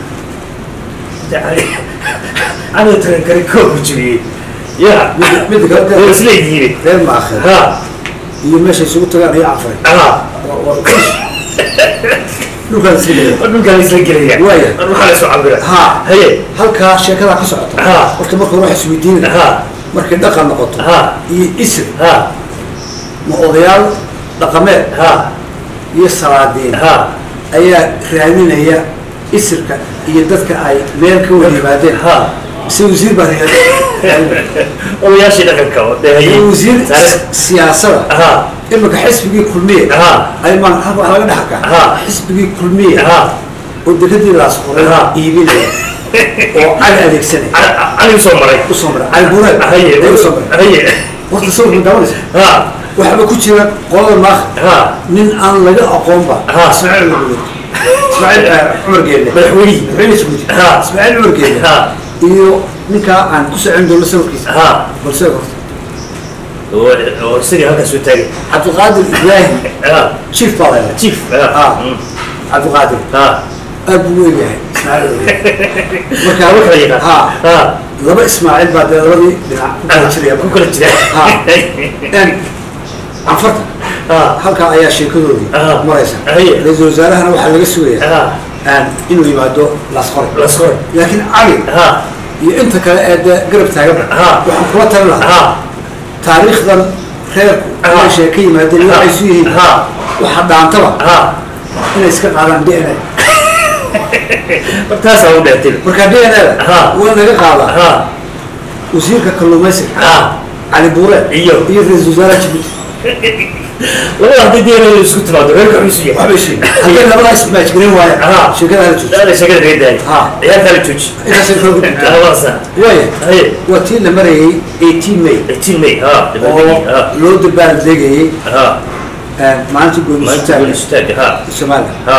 aniga tagan kari koob jiriyey yaa midda kale waa isleeyihiin reer maakhir haa iyo meesha isugu tagaan iyo canfaray haa Waa- waa- dhulkaan isla gelaya dhulkaan isla gelaya waaya waxaa la soo cabira ha haye halkaa sheekadaa ka socota Ha. horta marka hore waxaa isweydiinaya ha markay dhaqan noqoto ha iyo isir ha ma odayaal dhaqameed ha iyo salaadiin ha ayaa raadinaya isirka iyo dadka ay meel ka wada yimaadeen ha mise wasiir baa raadinaya odayaashii dhaqanka oo dee haye wasiir Saare- siyaasada ha imika xisbigii kulmiye ha ay maan halka waxaa laga dhex arkaa Ha. xisbigii kulmiye ha oo dekadii laasquray Ha. iibinaya oo cali adeegsanaya anigu soo maray usoo maray cali bureed haye ay usoo maray haye horta sawirka daawanaysa ha waxaaba ku jira qolada maakh ha nin aan laga aqoonba Ha. ismaaciil maguud ismaaciil eh, cumar geelle madaxweynihii madaxweyne sacuudi Ha. ismaaciil cumar geelle ha iyo ninkaa aan ku socon doono sawirkiisa ha balse horta oo oo isagii halkaas soo taagay cabdiqaadir ibraahim ha chief baa leedahay chief Ha. ha Mm. cabdiqaadir ha aad buu weyn yahay ismaaciil cumar geelle marka laba kala yaqaan ha ha laba ismaaciil baa dee labadii dhinac ku kala jiraya ku kala jira Ha. En canfarta ha halkaa ayaa sheekadoodii Ah. maraysa Haye. ra-iisul wasaarahana waxaa laga sugayaa ha aan inuu yimaado lasqore lasqore laakiin cali ha iyo inta kale ee dee garab taaganba Ah. waxaan kula talin lahaa ha taariikhdan reerku Ah. meeshay ka yimaadeen waxay isu yihiin ha waxa dhaantaba ha inay iska qaadaan d n a taasaa u dheertay marka d n a Ah. waa naga qaadaa ha wasiirka kalluumaysiga ha cali buure iyo iyo ra-iisul wasaaraha jibuuti labada haddii deenada isku timaado reerka xusu yahay waxbay sheegeen haddii labadaa ismaajgarin waaye Ah. sheekada hala jooji daalay shagada laga daayay Ha. ciyaartaa la jooji intaasay kala gudbintaa waasa waaya haye waa tii la marayay 18 may 18 may ha oo dabaldegi ha loo dabaaldegayay ha maalinta maalinta goonistaagga goonistaagga ha somalilan ha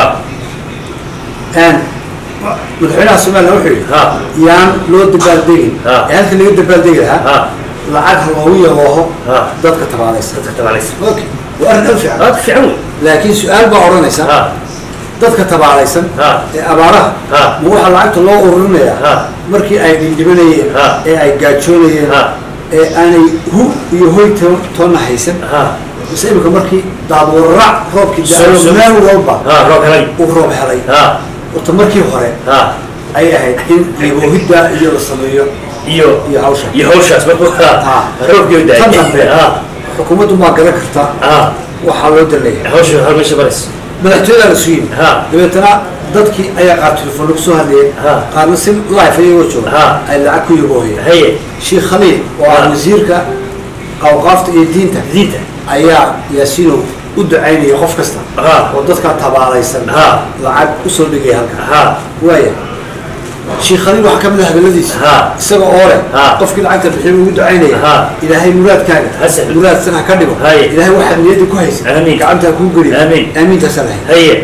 madaxweynaha somalilan wuxuu yidhi ha yaan loo dabaaldegin Ha. ee halka laga dabaaldegi lahaa ha lacag ha loogu yabooho ha dadka tabaalaysa dadka tabaalaysa okay waa arrin aad u fiican aad fiican wey laakiin su-aal baa odhanaysa ha dadka tabaalaysan ha ee abaaraha ha ma waxaa lacagta loo ururinayaa ha markii ay dhindhibanayeen Ha. ee ay gaajoonayeen ha ee aanay hu iyo hoy to- toonna haysan ha mise imika markii daadwararac roobkii Soo- da- soo- meel walba ha roob helay uu roob helay ha horta markii hore ha ay ahayd in yaboohidda iyo la sameeyo iyo iyo hawsha iyo hawshaas markuu ha Ha. roobkii u Tan dambe. daayay ha xukuumaddu maa garan karta ha waxaa loo dalaya hawsha hal meesha baris madaxtooyadaa la sugin ha dabeetana dadkii ayaa qaar telefoon lagu soo hadlayeen Ha. qaarna si life ayagoo jooga Ha. ay lacag ku yaboohayeen haye sheekh khaliil oo ah Ha. wasiirka awqaafta iyo diinta diinta ayaa yaasiinow u ducaynaya qof kasta ha oo dadkaa tabaalaysan Ha. lacag usoo dhigaya halka ha waaya sheekh khaliil waxaa ka mid ah hadalladiisa Ha. isaga oo leh Ha. qofkii lacagta bixiy ugu ducaynaya Ha. ilaahay muraadkaaga Hasan. muraadsan ha ka dhigo Haye. ilaahay waxaad niyadda ku haysa Amiin. gacanta ha kuu geliyo Amiin. aamiintaasaa lahay haye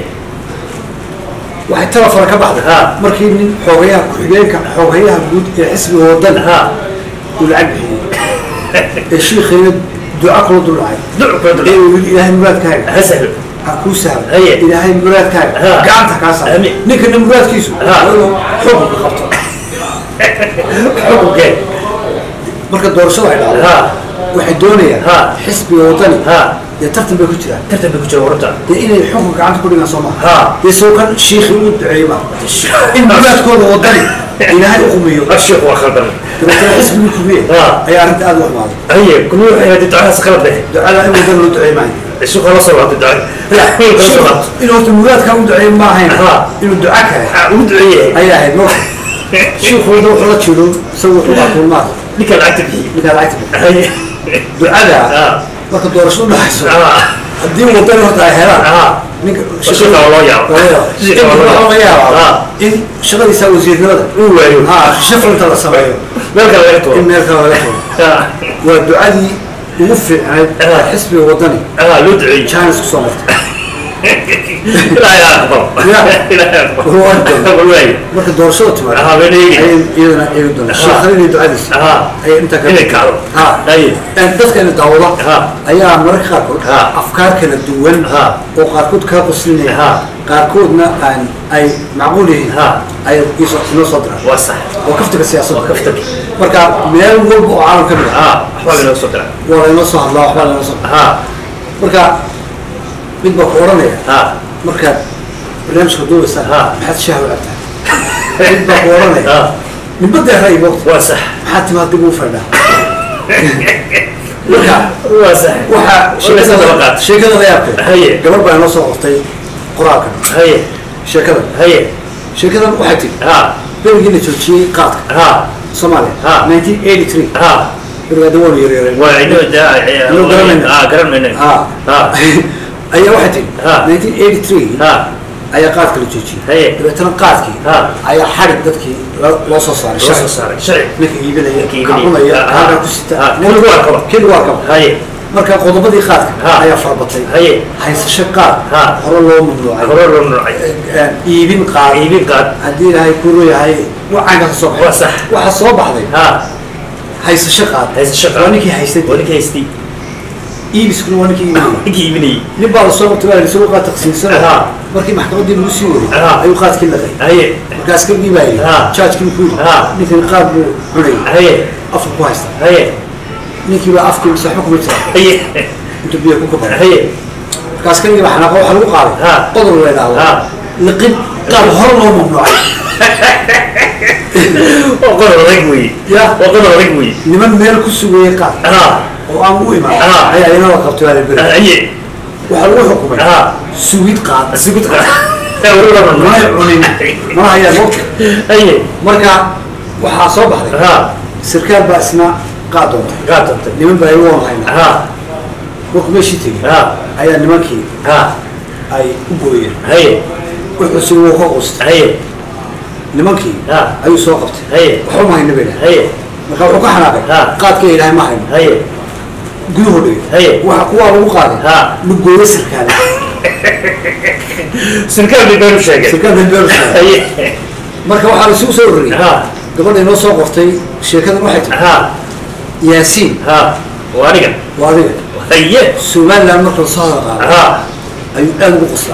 waxay tala fara ka baxday Ha. markii nin xoogayaha ku-xigeenka xoogayaha guud ee xisbiga wadan ha uu lacag bixiyey ee shiikheena duca kula dul dhacay duc kula ee dul uu yidhi ilaahay muraadkaaga ha sahlo ha kuu sahlo Haye. ilaahay muraadkaaga Ha. gacanta kaa saaro Amiin. ninkana muraadkiisu Ha. waa inuu xukunka qabto xukunkee marka doorashada ay dhacdo ha waxay doonayaan Ha. xisbiga wadani ha dee tartan bay ku jiraan tartan bay ku jira warta dee inay xukunka gacanta ku dhigaan soo maha ha dee soo kan shiikhi u duceeyey ma in muraadkooda wadani ilaahay u qumiyo الشيخ وخلدر dabeetana xisbigii kubiye ها ayaa arrinta aada u xumaaday هي كل واحد هذه دعاء سكرت به ducada in wadan loo duceey maayo الشيخ خلاص صلاه الدعاء inuu horta muraadkaa u duceey ma ahayn Ha. inuu duca kale ودعيه ayaa ahayd marka shiikhooda wuxuu la jiro isagu wuxuu baa kulmaad لك العتب هي ninkaa lacagta هي ducada ها marka doorasho u dhexayso ها haddii wadan horta ay helaan ها ninka الشيخ والله يا الشيخ in والله waxaa laga yaabaa ها in shaqadiisa wasiirnimada هو ايوه ha shafrinta la sameeyo مالك لا in يكتب meel kale laga tago ها waa ducadii ugu fiicnayd Ha. xisbiga wadani ها لدعي chines kusoo martay لا يا اكبر يا. لا يا اكبر هو أنت. والله marka doorashada timaado ها بيني ayay iyadana eegi doonaa Ha. sheekh khaliil iyo ducadiisa ها ayay intaa ka إنك كارو ha هي dadkana daawada ها ayaa mararka qaarkood Ha. afkaar kala duwan Ha. oo qaarkood kaa qoslinaya Ha. qaarkoodna aan ay macquul yihiin Ha. ay iso- inoo soo diraan وصح waa kaftiga siyaasadda وكفتك marka meel walba oo caalam ka mid ah ها احوال لو صدر waa laynoo soo hadlaa waxbaa laynoo soo ها marka mid baa ku odhanaya ها markaad barnaamijka duubaysa Ha. maxaad shaaha u cabtaa mid baa ku oranaya ninba deeray moogta waa sax maxaad timaad dib ugu fadhaa marka waa sax waxaa Walaysna daba sheekada qaata. sheekada la yaabka Haye. gabar baa inoo soo qortay qoraalkan haye sheekadan haye sheekadan waxay tiri ha berigii la joojiyey qaadka ha soomaaliya Ha. 1983 ha berigaa dawoon yaryareen waa inoo Inoo garanayna. ha garan mayna ha ha ayaa waxay tiri Ha. 1983 ha ayaa qaadka la joojiyey Haye. dabeetana qaadkii Ha. ayaa xarig dadkii lo- loo soo saaray loo soo sharci. saaray sharci ninka iibinaya Ninka iibinaya. kacunaya Ha. kaaga ku sita Ha. Keligu waa kaba. keligu waa kaba haye marka qodobadii qaadka Ha. ayaa farbatay haye haysasho qaad Ha. hore loo mamnuucay hore loo nuucay Eh, iibin qaad iibin qaad haddii ilaahay kuru yahay wacaanka ka soo waa baxay sax waxaa soo baxday ha haysasho qaad haysasho qaad. waa ninkii haystay waa ninkii haystay iibiskuna waa ninkii iibinayay ninkii iibinayay nin baa lasoo qabtay baa lasoo qaad taqsiinsan Ha. markii maxkamaddii lagu sii waday Ha. ayuu qaadkii laqay haye markaas ka giibaayay Ha. jaajkii ku yidhi Ha. ninkan qaad buu cunayay haye afka ku haysta haye ninkii baa afkii saxba kuma jira haye inta biyo ku kabay haye markaas kan baa xanaaqo waxaa lagu qaaday Ha. qodob la yidhaahdo Ha. liqid qaad hore loo mamnuucay waa qodob adag weeye ya waa qodob adag weeye niman meel ku sugayay qaad ha oo aan u imaan Ha. ayaa inala qabtay waa la beri haye waxaa lagu xukumay ha sugid qaad sugud qaad weli lama mana cunin mana hayaan mogta haye marka waxaa soo baxday ha sarkaal baa isna qaad doontay qaad dontay niman baa igu waan haynaa ha markuu meeshii tegey ha ayaa nimankii ha ay u gooyeen haye wuxuu si wuu ka quustay haye nimankii Ha. ayuu soo qabtay haye waxba ma hayna bay dhahay haye marka wuxuu ka xanaaqay Ha. qaadka ilaahay ma hayno haye guduhu dhigay Haye. waxa kuwaa lagu qaaday Ha. lugooyo sarkaale sirkaal bay beenu sheegeen sarkaal bay beer sheegay haye marka waxaa la isugu soo ururiyey ha gabadha inoo soo qortay sheekadan waxay tiri ha yaasiin ha waa aniga waa adiga haye somaliland marka lasoo hadal qaado ha ayuu aad ugu qoslaa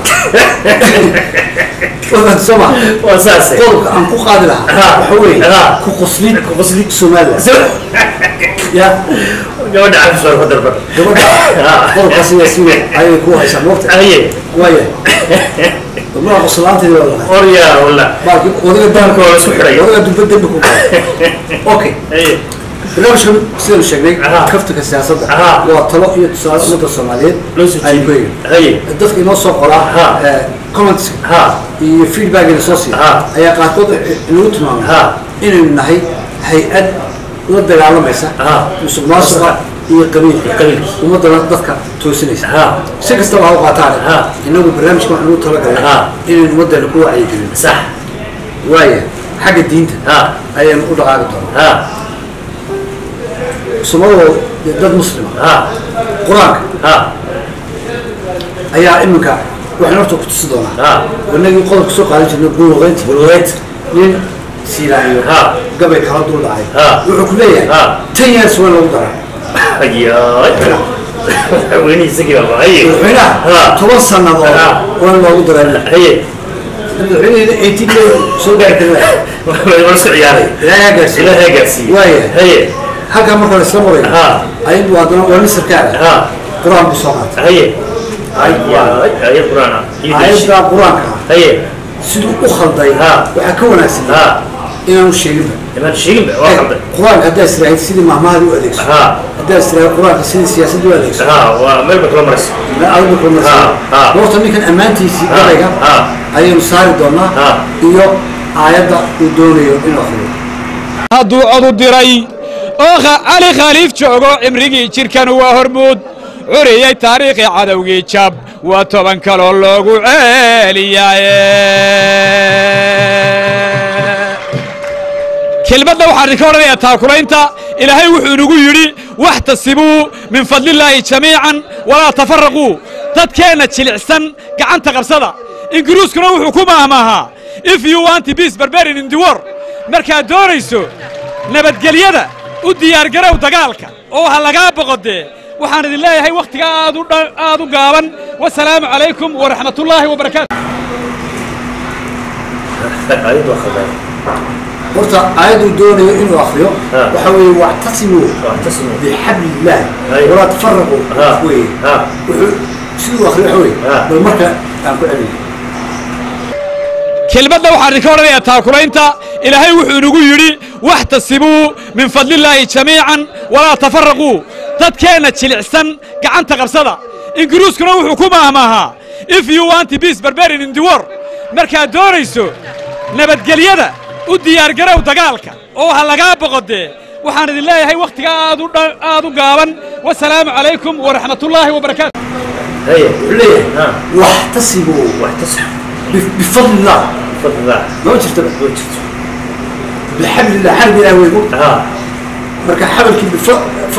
wadan soma waa saase qodobka aan ku qaadi lahaa Ha. waxa weeye Ha. ku qoslid ku qosli somaliland ya gabadha cafis waa ku darban gabadha Ha. qodobkaas yaasiin ayay ku haysaa moogta haye waaya gabdhaha qoslaanteeda waa lahaa orya wala baalki odaga Baalka waa la isku xidhay. odaga dubba dembi ku qaaday okay haye barnaamijkan sidaynu sheegnay Aha. kaftanka siyaasadda Aha. waa talo iyo tusaale ummadda soomaaliyeed loo soo ay jeediyey leeyihiin haye dadka inoo soo qoraa Aha. eh, comments ha iyo feedbackina soo siiya Aha. ayaa qaarkood inagu tilmaamay Aha. inaynu nahay hay-ad la dagaalamaysa Aha. musuq maasuqa iyo qabiilka qabiilka. ummaddana dadka toosinaysa ha si kastaba ha u qaataane Aha. inagu barnaamijka waxaan ugu talagalay Aha. inaynu ummaddeena ku wacyigelin sax waaya xagga diinta ha ayaynu u dhaqaaqi doonaa ha somadoo dad muslima ha qur-aanka ha ayaa iminka waxaan horta ku tusi doonaa ha wanagii qodobka soo qaadan jirnay buluuqeynta bulweed nin siilaayo Ha. gabay kala dul dhacay Ha. wuxuu ku leeyahay Ha. tan years waa lagu daraa hayaay madaxweyne isagii baa haye madaxweynaha Ha. toban sannadood Ha. waa loogu daraa haye madaxweynehina eighteen day soo gaari kara waa isku ciyaaray ilaahay ha gaarsiiyo ilaahay gaarsiiye waaya haye halkaa marka la isla marayo Ha. ayadbu haddana waa nin sarkaala ha qur-aan buu soo qaatay haye hayaay haye quraana aayaddaa qur-aanka ah haye siduu u khalday Ha. waxaa ka wanaagsan ha inaanu sheeginba imaan sheegin ba waa qaldan qur-aanka haddaa istiraahid sidii mahmahada u adeegso ha haddaa istiraahid qur-aanka sidii siyaasadda u adeegso ha waa meel ba kala maraysa adigu Ha, ha. kulmasa horta ninkan ammaantiisii Ha, gabayga ha. ayaynu saari doonaa Ha. iyo aayadda uu doonayo inuu akhriyo hadduu codu diray oo kha- cali khaliif joogo cimrigii jidhkan waa hormuud curiyey taariikhii cadowgii jab waa toban kaloo loogu ceeliyaaye kelmadda waxaan idinka odhanayaa taakulaynta ilaahay wuxuu inagu yidhi waxtasibuu min fadlillaahi jamiican walaa tafaraquu dadkeenna jilicsan gacanta qabsada ingiriiskuna wuxuu ku maahmaahaa if you want peace barbarian in the war markaad doonayso nabadgelyada u diyaargarow dagaalka oo ha lagaa boqodee waxaan idin leeyahay wakhtiga aad u dha- aad u gaaban wasalaamu calaykum waraxmatullaahi wabarakaatu ayad waa qaldan horta aayadduu doonayo inuu akhriyo Ha. waxa weeye wactasimuu واعتصموا bixabli illaahi Aywa. walaa tafaraquu Ha. weye ha wuxuu siduu akhriyo waxa weye Ha. bal marka aan ku celiyo kelmadda waxaan idinka odhanayaa taakulaynta ilaahay wuxuu inagu yidhi waxtasibuu min fadlillaahi jamiican walaa tafarraquu dadkeenna jilicsan gacanta qabsada ingiriiskuna wuxuu ku maahmaahaa if you want peace barbarian in the war markaad doonayso nabadgelyada u diyaargarow dagaalka oo ha lagaa boqodee waxaan idin leeyahay wakhtiga aad u dha- aad u gaaban wasalaamu calaykum waraxmatullaahi wabarakaatu هيا leeyahay ها waxtasibuu واحتسب bifadli illah بفضل الله ma jirta وجدت bixabli illah xarbi ilaah wey ها marka xabalkii bifard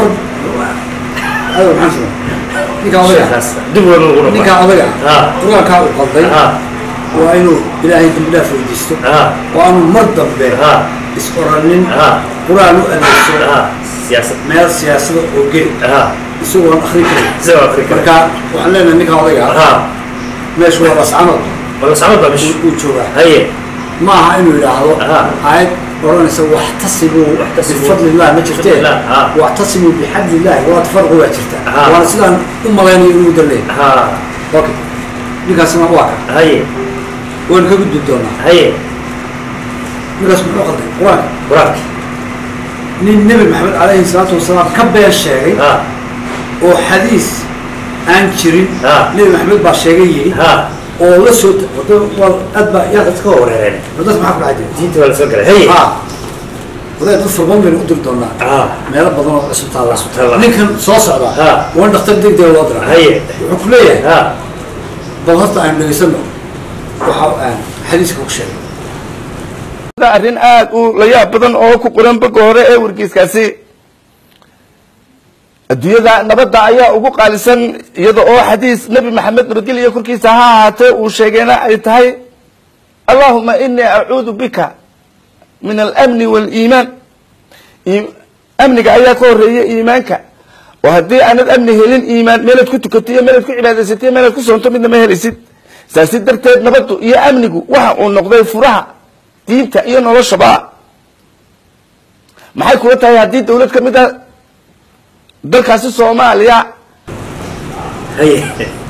ayo maxaan samaa ninkaa odaga خلاص دبل الغرفة ninkaa odaga ها qur-aankaa uu qalday ها waa inuu ilaahay dambi dhaaf weydiisto ها oo aanu mar dambe ها is oranin ها qur-aan u adeegso ها سياسة meel siyaasada oo geli ها isagoo aan akhrin karin زي أفريقيا marka waxaan leenahay ninkaa odaga ها meeshu waa bascamad والله سعود مش uu joogaa هيا ma aha inuu yidhaahdo ها aayad odhanaysa waxtasibuu واحتسبوا bifadli illah ma jirtee بفضل الله ها واعتصموا بحبل الله ولا تفرقوا waa jirta ها. waana sidaan u malaynayo inuu dalleey ها okay ninkaasna waa ka هيا waan ka gudbi doonaa هيا ninkaas muxuu qalday qur-aanka وراك nin nebi maxamed calayhi salaatu wasalaam ka been sheegay ها oo xadiis aan jirin ها nebi maxamed baa sheegay yidhi ها oo la soo wada waa aad baa yaa dadka wareereen wadad maxaa ku dhacay diinta waa la soo galay هيا ha wadaad dad furban baynu u diri doonaa ها meelo badan oo cusub taalla Cusub taalla. ninkan soo socda ها waan dhakhtar degdega loo diraa هيا wuxuu ku leeyahay ها bal horta aan dhegaysano waxa aan xadiiska ku sheegay arrin aad u la yaab badan oo ku qoran boga hore ee wargeyskaasi adduunyada nabadda ayaa ugu qaalisan iyada oo xadiis nebi maxamed nabadgelya korkiisa ha ahaatee uu sheegayna ay tahay allahuma inii acuudu bika min alamni waaliimaan Ii- amniga ayaa ka horeeya iimaanka oo haddii aanad amni helin iimaan meelaad ku tukato iyo meelaad ku cibaadaysatay iyo meelaad ku soonto midna ma helaysid saasi darteed nabaddu iyo amnigu waxa uu noqday furaha diinta iyo noloshaba maxay kula tahay haddii dawlad ka mid a dalkaasi soomaaliya هيا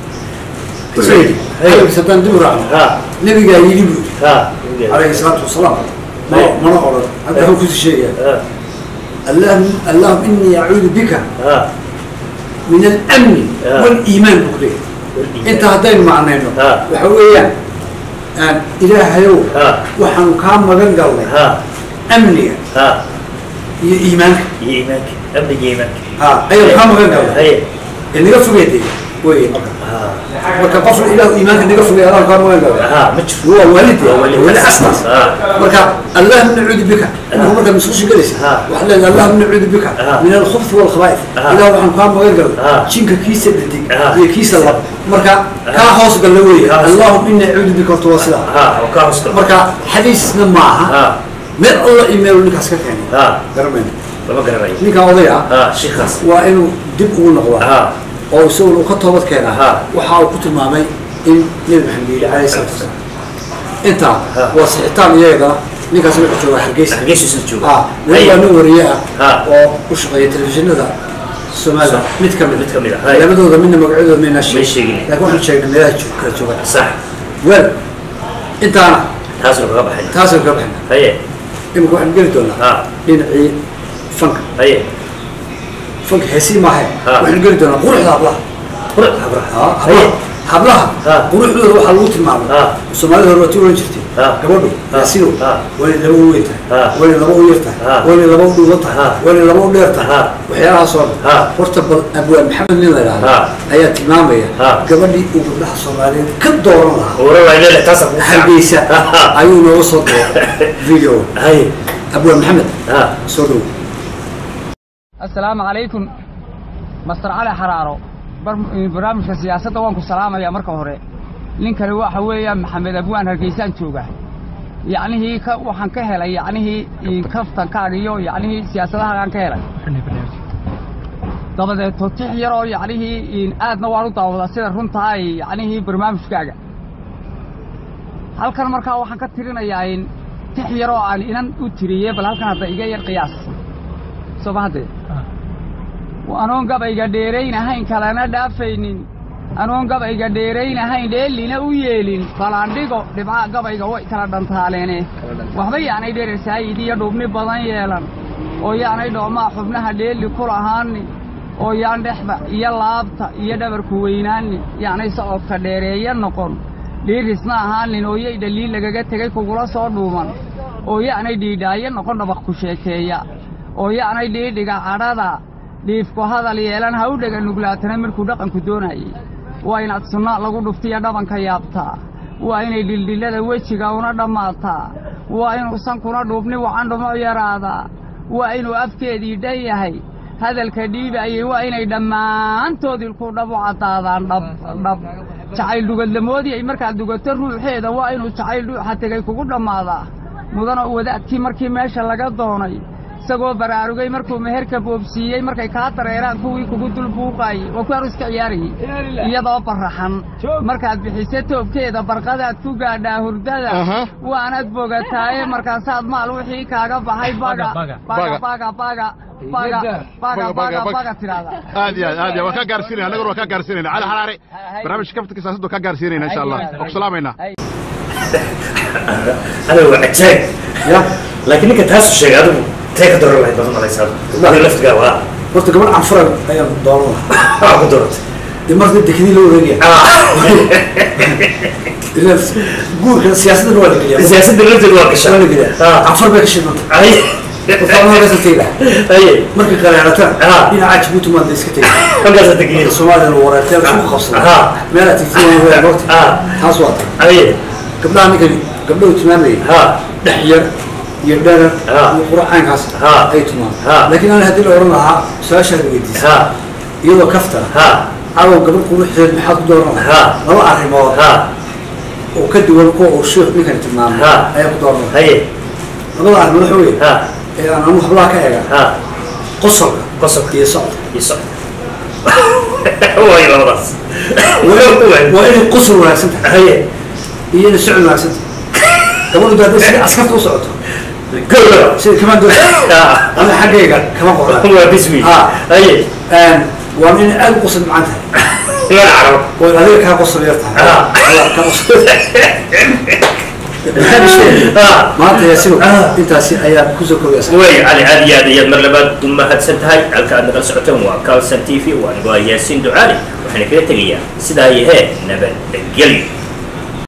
wuxuu yidhi hadalkiisa haddaan dib u raacno ها nebigaa yidhi buu yidhi ها calayhi salaatu wasalaam ma mana odhan hadda wuxuu kusii sheegaya ها allahum allahum inii acuudu bika ها min alamni ها. waliimaan buu ku leeyahay inta haddaynu macnayno ها. waxa weeyaan aan ilaahayow ها waxaanu kaa magan galnay ها amniga ها iyo iimaanka يمك أبدا يمك ha ayaanu kaa magan galnay هيا ee naga fogeeday wey marka ها marka qof ilaahu iimaanka naga fogey adaan kaa magan galnay ها متشوف waa waalid waa waalid. wali asnas ها marka allahum nacuudu bika inuu markaa masuusha gelaysa ها. waxaa leedahay allahum nacuudu bika ها. min alkhubthi walkhaba'ith ها. ilaah waxaan kaa magan galnay ها. jinka kiisa dhadig ها. iyo kiisa lab marka kaa hoos galla weeye ها. allahum inii acuudu bika horta waa sidaa ها وكاوس marka xadiisna ma aha ها meel alla imeelu ninkaas ka keenay ها garamayna لما قرر رأي ninkaa odaya ها شيخ خاص waa inuu dib ugu noqdaa ها oo isaguna uu ka toobad keenaa ها waxa uu ku tilmaamay in nebi maxamed yidhi calayhi salaatu wasalaam intaa ها. waa sixitaan iyagana ninkaas wuxuu joogaa hargeysa hargeysa isna jooga. ah weli waa nin wariye ah ها oo u shaqeeya telefishinada soomaalida صح. mid ka mid mid ka mid ah hay labadooda midna magacyadooda maynaa may sheegin laakiin waxaan sheegnay meelaha joog kala joogaan صح wel intaana taas laga baxay taasaan ka baxna haye imika waxaan geli doonaa ha dhinacii fanka haye fanka heesii maahe Ha. waxaan geli doonaa quruxda hablaha qurux habraha Ha, hablaha hablaha Ha. quruxdooda waxaa lagu tilmaamay ha soomaalida hore waa tii oran jirtay Ha. gabadhu Ha. yaasidow Ha. waa inay laba u weyn tahay Ha. waa inay laba u yar tahay Ha. waa inay laba u dhuuban tahay Ha. waa inay laba u dheer tahay Ha. waxyaalahaasoo Ha. dhan horta bal abwaan maxamed nin la yidhaahdo Ha. ayaa tilmaamaya Ha. gabadhii uu gabdhaha soomaaliyeed ka dooran lahaa ore waa inay taas ku hargeysa ayuu nooga soo diray video haye abwaan maxamed ha soo dhow assalaamu calaykum master cali xaraaro bar- barnaamijka siyaasadda waan ku salaamayaa marka hore ninkani waxa weeyaan maxamed abwaan hargeysaan jooga yacnihii ka waxaan ka helay yacnihii kaftankaaga iyo yacnihii siyaasadahaan ka helay dabadeed totix yaroo yacnihii aadna waan u daawadaa sida runtaa ay yacnihii barnaamijkaaga halkan markaa waxaan ka tirinayaa in tix yaroo aan inan u tiriyey bal halkan hadda iga yar qiyaas soo ma haddee anoon gabayga dheerayn ahayn kalena dhaafaynin anoon gabayga dheeraynahayn dheellina u yeelin falaandhigo dhibca gabayga way kala dhantaaleene waxba yaanay dherer saayid iyo dhubni badan yeelan oo yaanay dhoomaa xubnaha dheelli ku lahaanin oo yaan dhexda iyo laabta iyo dhabarku weynaanin yaanay socodka dheereeya noqon dhiirisna ahaanin oo yay dhaliil lagaga tegay kugula soo dhuuman oo yaanay dhiidhaayo noqon dhabaq ku sheekeeya oo yaanay dhiidhiga cadhada dhiifku hadal yeelan ha u dhega nuglaatana markuu dhaqanku doonayay waa inaad sunna lagu dhuftiya dhabanka yaabtaa waa inay dhildhillada wejiga una dhammaataa waa inuu sankuna dhuubni wacan dhumo yaraadaa waa inuu afkeedii dhan yahay hadalka dhiibaayay waa inay dhammaantood ilku dhab u caddaadaan dhab dhab jacayl dhugadlamoodii ay markaad dugato ruuxeeda waa inuu jacayl dhuuxa tegay kugu dhammaadaa mudana wadaadkii markii meesha laga doonay isagoo baraarugay markuu meherka boobsiiyey markay kaa dareeraan kuwii kugu dul buuqaayey waa ku aruska ciyaarayey iyadoo baraxan markaad bixise toobkeeda barqadaad ku gaadhaa hurdada waanad bogataaye markaasaad maal wixii kaaga baxay baga baga baga baga baga baga baga baga tidhaahda aad iyo aad aad iyo waan kaa gaarsiinayna annaguna waan kaa gaarsiinayna cali xaraare barnaamijka kaftanka siyaasadda waan kaa gaarsiinayna insha allah waan ku salaamaynaa أنا وعجاج يا لكن إنك تحس الشيء هذا تيك دور الله يبغى الله يسعد ما لفت قهوة horta gabar canfuran ayaan dooran lahaa آه قدرت dee marka dekadii loo wareegaya guurka siyaasaddan waa la geliyaa سياسة الرجل الواقع waa la geliyaa canfar bay ka shidmanta أي qofaalmagaasa tegi lahaa أي markay qaraacdataan dhinaca jabuuti maad la iska tegi halkaas tegi soomaaliya la wareertay isku qabsada Aha. meelaa tigtiin waa goorta taas waa tan أي gabdhaha ninkani gabdhahu tilmaamayay dhex yar iyo dherer iyo qur'aankaas ay tumaan laakiin ana haddii la oran lahaa su-aashaad weydiisa iyadoo kafta cadow gabadh quruxdeed maxaad ku dooran lahaa laba arrimood oo ka duwan kuwa uu sheekh ninkani tilmaamay ayaa ku dooran lahaa labada arrimood waxa weeye ee aan anu hablaha ka eega qosolka qosolka iyo socodka iyo socodka waa labadaas waa inay qosol wanaagsan tahay iyo inay socod wanaagsan tahay gabadhu dee hadday sida askarta u socoto sida kamaan doon ana xaggayga kama qoran waa bismi aye waa inay aad u qosol macaan tahay waa in adiga kaa qosol yar tahay kaa qosol maanta yaasigo intaasi ayaa kusoo koobaysa way cali aad iyo aad ayaad mar labaad u mahadsan tahay halka aad nagala socoteen waa calson t v waa anigoo ah yaasiin ducaali waxaana kaga tegayaa sidaa iyo hee nabadgelyo